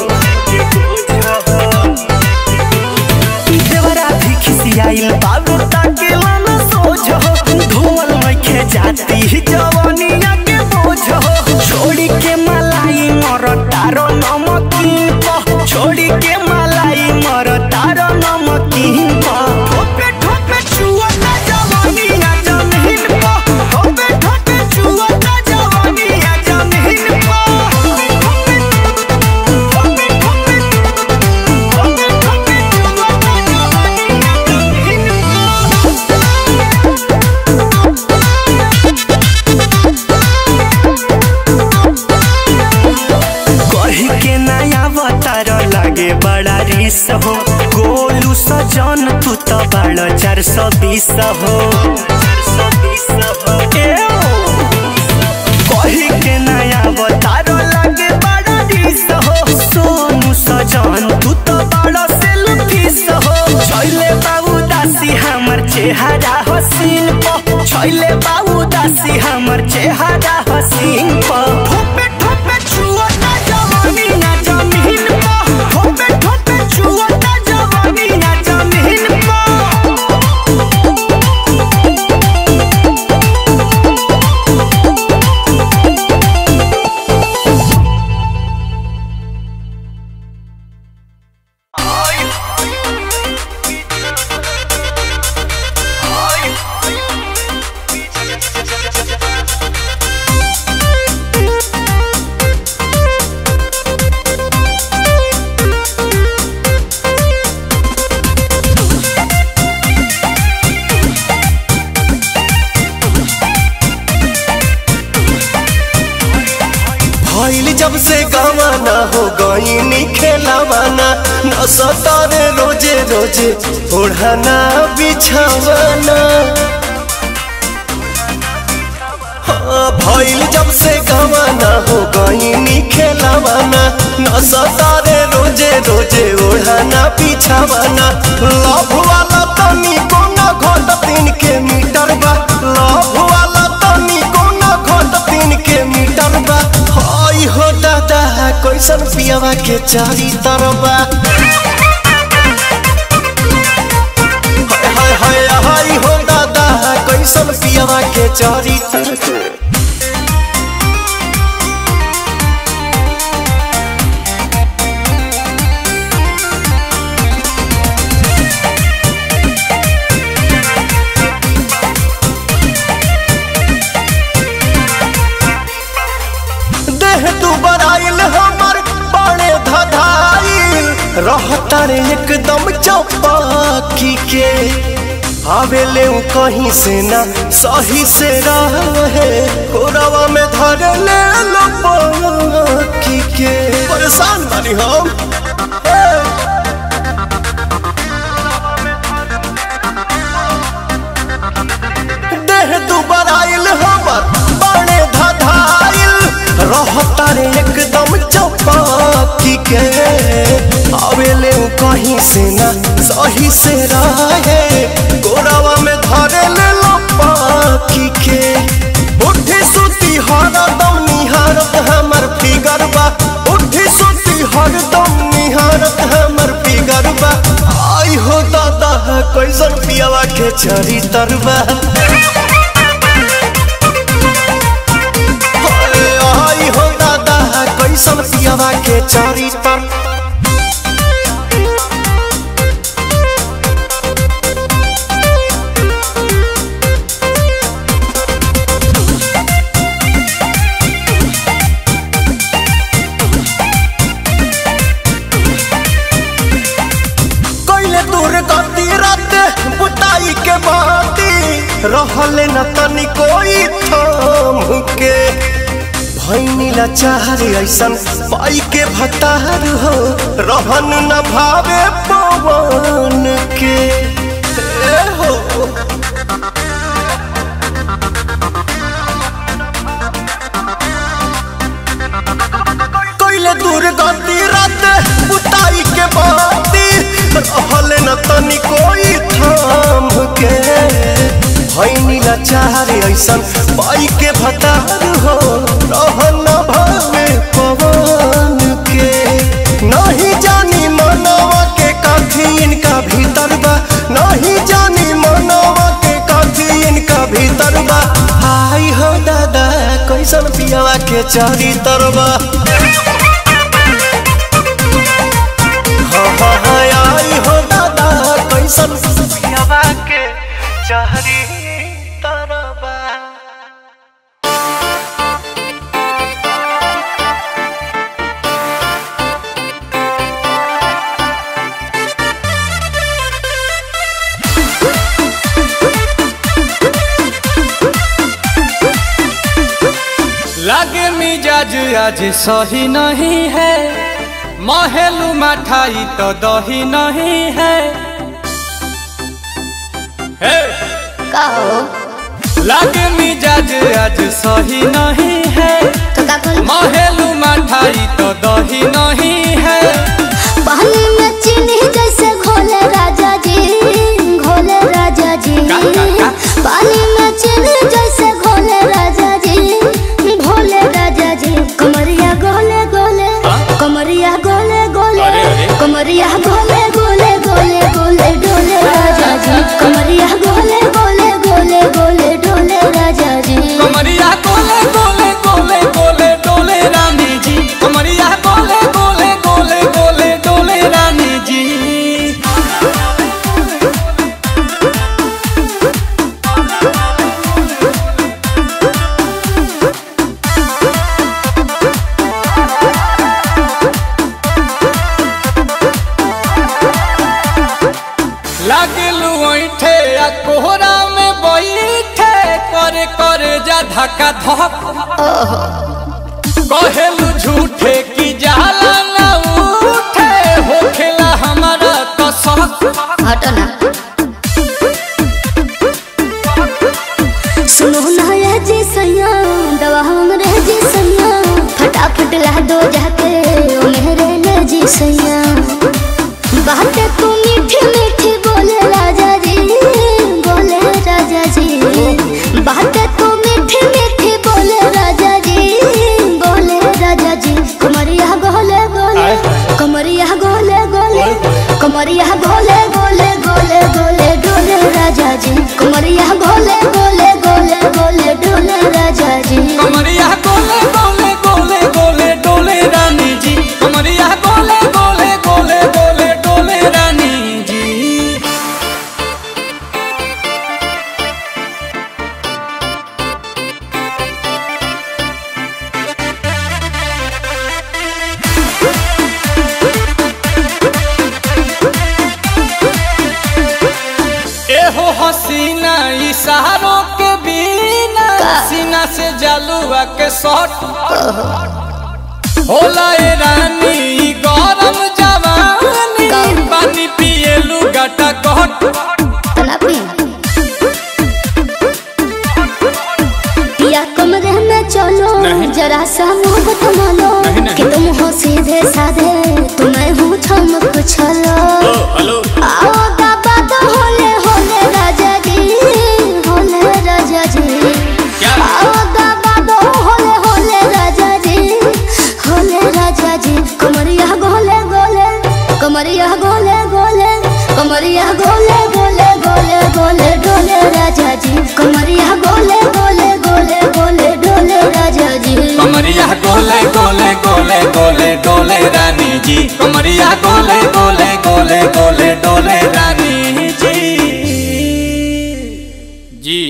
देवरा भी खिसियाइल बाबू ताकेला ना सोझ हो धोवल लइखे जाती जवनिया के बोझ हो छोड़ी के मलाई मर तारो नमकीन प छोड़ी के मलाई मर तारो नमकीन प ठोपे ठोपे चुअता जवानी ना जमीन प ठोपे ठोपे चुअता जवानी ना जमीन प ठोपे ठोपे ठोपे ठोपे ठोपे चुअता जवानी ना जमीन कही के नया अवतार लागे बड़ा रिस हो गोलू सजन तू तो बड़ा चार सौ बीस हो ए ओ। कही के नया अवतार लागे बड़ा रिस हो सोनू सजन तू तो बड़ा सेल्फिस हो छैले बाबू दासी हमर चेहरा हसीन प छैले बाबू दासी हमर चेहरा हसीन प ठोपे ठोपे छुअता जवानी ना जमीन प ठोपे ठोपे छुअता जवानी ना जमीन प भइल जब से गवाना हो गईनी खेलावाना न सतारे रोजे रोजे ओढ़ाना बिछावाना हाँ, भइल जब से गवाना हो गईनी खेलावाना न सतारे रोजे रोजे ओढ़ाना बिछावाना लव वाला तनी कोना घोट तीन के मीटर बा लव वाला तनी कोना घोट तीन के मीटर बा हाय हो दादा कैसन पियावा के चारी तरबा हाय हाय हाय हो दादा कैसन पियावा के चारी तरबा देह तू बराइल हमर बड़े धधाइल रहता रे एकदम चौपाकी के आवेले उ कहीं से ना सही से रहे कोरवा में धर ले लो पाकी के परेशान बानी हम देह दुबर आइल हमर बड़े धधाइल रहता रे एकदम चौपाकी के आवेले उ कहीं से ना सही से रहे गोरावा में धरे ले लो पाकी के उठी सुती हरदम निहारत हमर फिगर बा उठी सुती हरदम निहारत हमर फिगर बा आई हो दादा कैसन पियावा के चरी तरबा आई हो दादा कैसन पियावा के चरी तर कैले दूर गति रात बुताई के बाती रहले न तनी कोई थाम के भैनी लाचार ऐसन पाई के भतार हो रहन न भावे पवन के ए हो कैले दूर गति रात बुताई के बाती रहले न तनी कोई थाम के भैनी लाचार ऐसन पाई के भतार हो रहन न भावे पवन के नहीं जानी मनवा के काफी इनका भीतर बा नहीं जानी मनवा के काफी इनका भीतर बा आई हो दादा कैसन पियावा के चारी तरबा हाँ हाँ हाँ आई हो दादा कैसन पियावा के चारी तरबा लागे मिजाज आज सही नहीं है महलू मठाई तो दही नहीं है हे! का हो लागे मिजाज आज सही नहीं है तो का करी महलू मठाई तो दही नहीं है पानी में चीनी जैसे घोले राजा जी घोले राजा जी का, का, का? पानी में चीनी जैसे घोले राजा जी घोले राजा जी कमरिया गोले गोले कमरिया गोले गोले अरे, अरे। कमरिया गोले गोले गोले गोले डोले राजा जी कमरिया गोले गोले गोले गोले डोले राजा जी कमरिया गोले गोले गोले गोले डोले रानी जी कमरिया गोले गोले गोले गोले डोले रानी जी लागलू ऐठे आ कोहरा में बैठे करे करे जा धक्का धक कहेलू झूठे की जाला ना उठे होखेला हमारा कसक हटो ना सुनो ना ये जी सैया दवा हमरे जी सैया फटाफट ला दो जाके ओ मेरे ले जी सैया बातें तू मीठी मीठी बोले राजा जी बोले राजा जी बातें तू मीठी मीठी बोले राजा जी बोले राजा जी कमरिया गोले गोले कमरिया गोले गोले कमरिया गोले गोले गोले गोले डोले राजा जी कमरिया गोले गोले गोले गोले डोले राजा जी कमरिया गोले गोले गोले गोले डोले रानी जी कमरिया गोले गोले गोले गोले डोले रानी जी एहो हसीना इशारों के बिना सीना से जलुआ के शॉट होला ए रानी ई गरम जवानी पानी पिए लुगाटा कट तना पी पिया कमरे में चलो जरा सा मोहब्बत मानो कि तुम हो सीधे साधे तुम्हें हूँ चमक छलो आओ बाबा तो होले होले राजा जी होले राजा जी आओ बाबा तो होले होले राजा जी होले राजा जी कमरिया गोले गोले कमरिया गोले गोले कमरिया गोले गोले गोले गोले डोले राजा जी कमरिया गोले गोले गोले गोले डोले राजा जी कमरिया गोले गोले गोले गोले डोले रानी जी कमरिया गोले गोले गोले गोले डोले रानी जी जी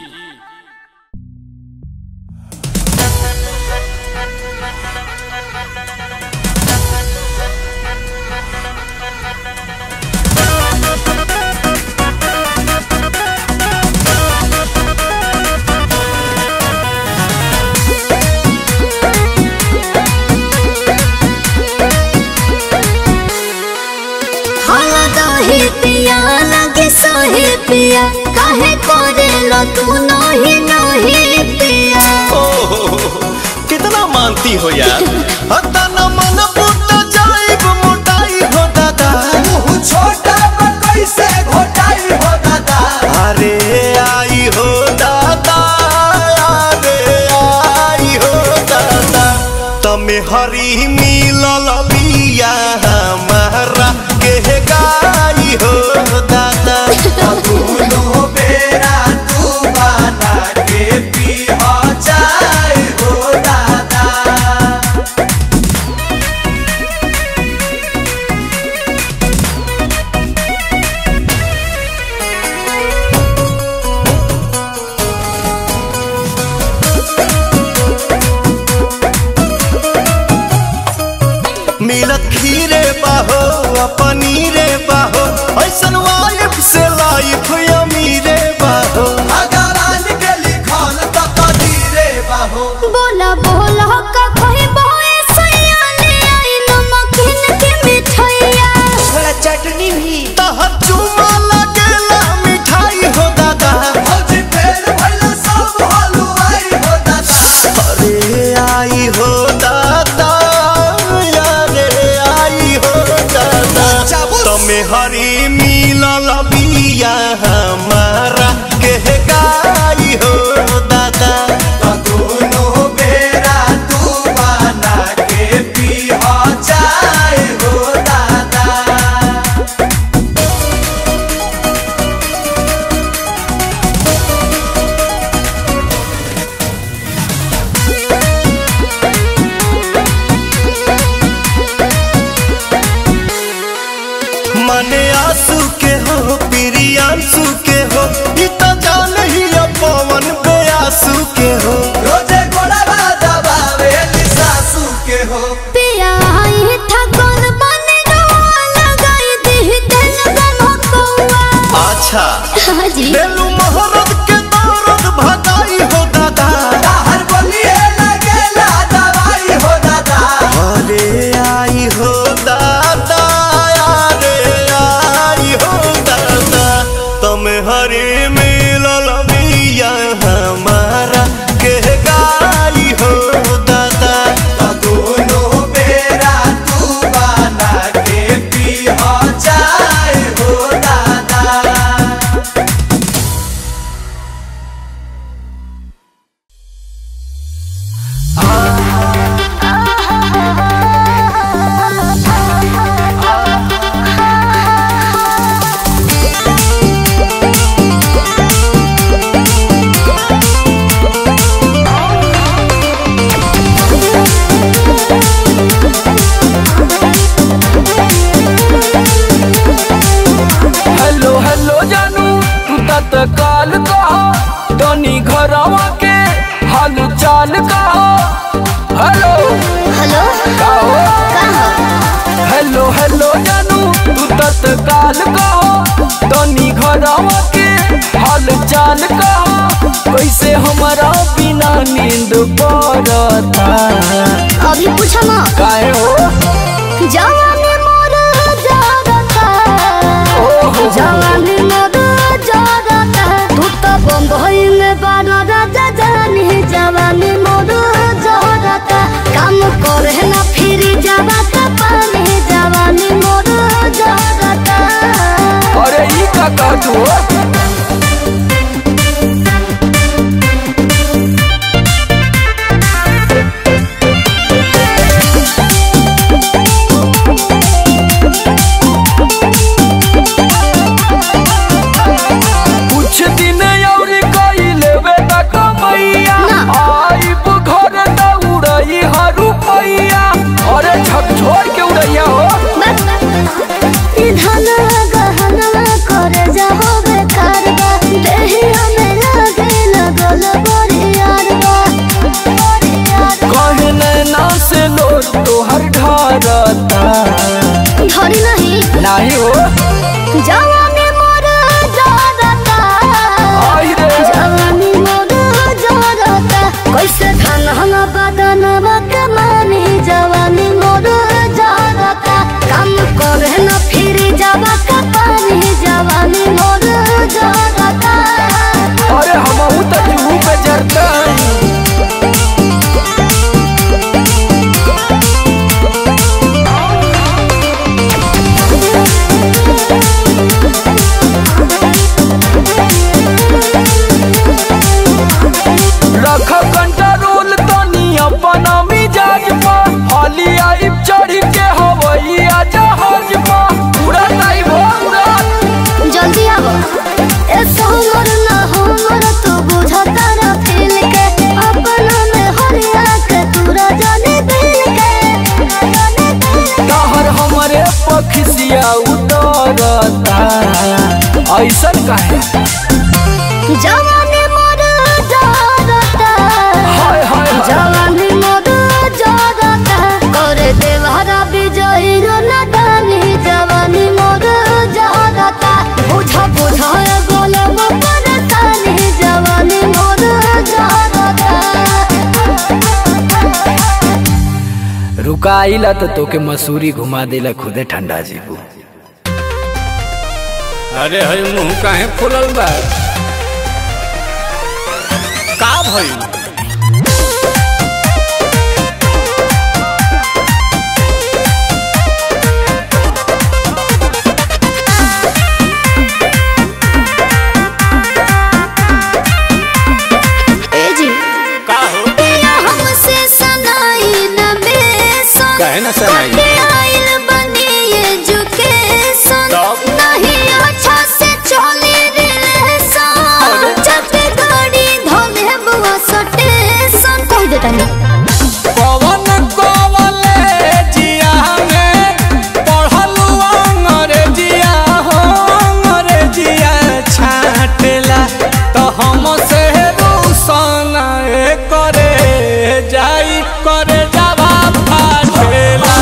हाला दही पिया लगे सही पिया काहे करे लो तू नही नही पिया कितना मानती हो यार हता न मन पुट जाइब मोटाई हो दादा छोटा कैसे घोटाई हो दादा अरे आई हो दादा अरे आई हो दादा तमे हरी मिलल बिया हमारा के गाई हो दादा दोनों बेरा तू बना के पी हो जाए हो दादा मिलत खीरे बाहो आ पनीरे बाहो ऐसन वाइफ से लाइफ अमीरे बाहो भगवान के लिखल त कदीरे बाहो बोला बोला का कोई बोए सैया ले आई नमकीन के मिठाइया थोड़ा चटनी भी तहर चुमा लगेला मिठाई हो दादा भौजी फेर भइला सब हलवाई हो दादा अरे आई हो दादा अरे आई हो दादा तमे हरी मिलल बिया हमारा के गाई हो दादा दोनों बेरा तू बना के पी हो जाए हो दादा हेलो हेलो का हो कहाँ हेलो हेलो जानू तू तत्काल कहो तनी घरवा के हाल चाल कहो कैसे हमारा बिना नींद पड़ता अभी पूछो ना काहे हो जवानी मोर जागता जवानी मोर जागता तू तो बम्बई में बारा राजा जानी जवानी मोर जागता काम करे ना फिर जागता पानी जवानी मोर जागता अरे ई का कहतू हो कुछ दिन और कई लेवे त कमैया ना। आइब घर त उड़ई हरू पैया अरे झक छोड़ के उड़ैया हो धन गहना करे जाहो बेकार बा देहिया में लागे लगल बरियार बा कहे नैना से लोर तोहर ढरता धरी नहीं नाही हो जवानी मोर जागता आई रे जवानी मोर जागता कैसे धन हम बदन कमानी जवानी मोर जागता काम करे न फिर जावा का पानी जवानी मोर जागता अरे हमहू त जूहू पे जरता रख कंट्रोल तनी अपन मिजाज पर हाली आइब चढ़ के हवैया जहाज पर उड़ा नहीं भो उड़ा जल्दी आवो ए सोमर ना हमर तू बुझता रा फील के अपना में हरिया के तूरा जाने दिल के जाने दिल तहर हमरे पखसिया उतरता ऐसन काहे के जवानी मोर जागता हाय हाय हाय जवानी मोर जागता करे देवहरा विजयी रो नदानी जवानी मोर जागता बुझ बुझ गोलम परतानी जवानी मोर जागता रुकाइला तो तोके मसूरी घुमा देला खुदे ठंडा जीबू अरे हई मुंह काहे फुलल बा का भइल ए जी का हो पिया हमसे सनाई न बेसन काहे न सनाई? कटे आइल बनी एजुकेशन तब? नहीं अच्छा से चली रिलेशन जब गाड़ी धोले बुआ सटेशन कह देता नहीं पवन कॉलेजिया में पढ़लू अंग्रेजिया हो अंग्रेजिया छाटेला तो हम से रूसन करे जाई करे जावा फाटेला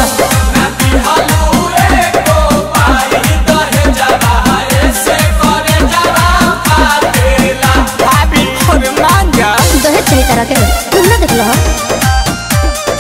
भाभी अरे मान जा दहेज सही तरह के तुम ना देख लो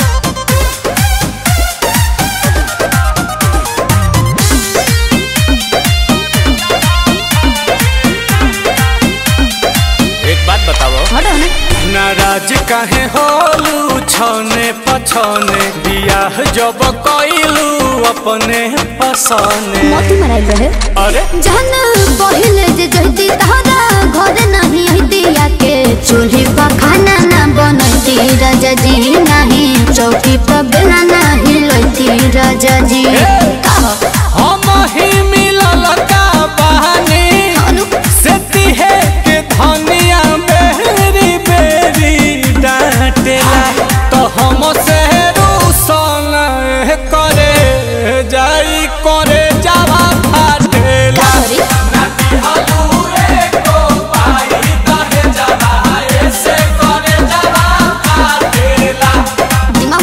एक बात बताओ हटो ना नाराज काहे होलू छने पछने बियाह जब कइलू अपने पसने मोती मराई रहे अरे जहन पहिले जे जहती तहरा घर नहीं हती के चूल्ही पर खाना ना बनती राजा जी नहीं चौकी पर बेला नहीं लोती राजा जी कहो हम ही मिलल का बहानी अनु से तिहे के धनिया बेरी बेरी डांटेला तो हम से रूसन करे जाई करे जावा फाटेला करी दिमाग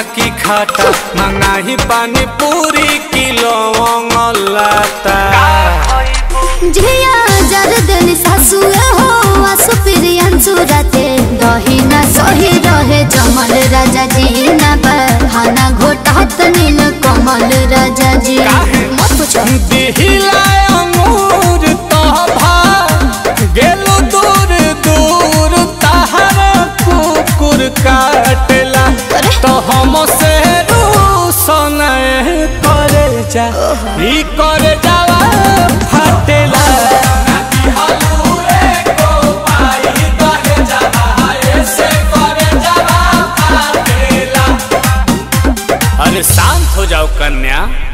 की खाटा मंगाही पानी पूरी किलो लाता झिया जर देली सासुए हो आसु प्रियंसु राते दही ना सही रहे जमल राजा जी ना बहाना घोटात नील कमल राजा जी मत पूछो दिहिला अंगूर तभा गेलो दूर दूर तहरा कुकुर काटेला तो हम से रूसन करे जा ई करे जावा फाटेला अरे शांत हो जाओ कन्या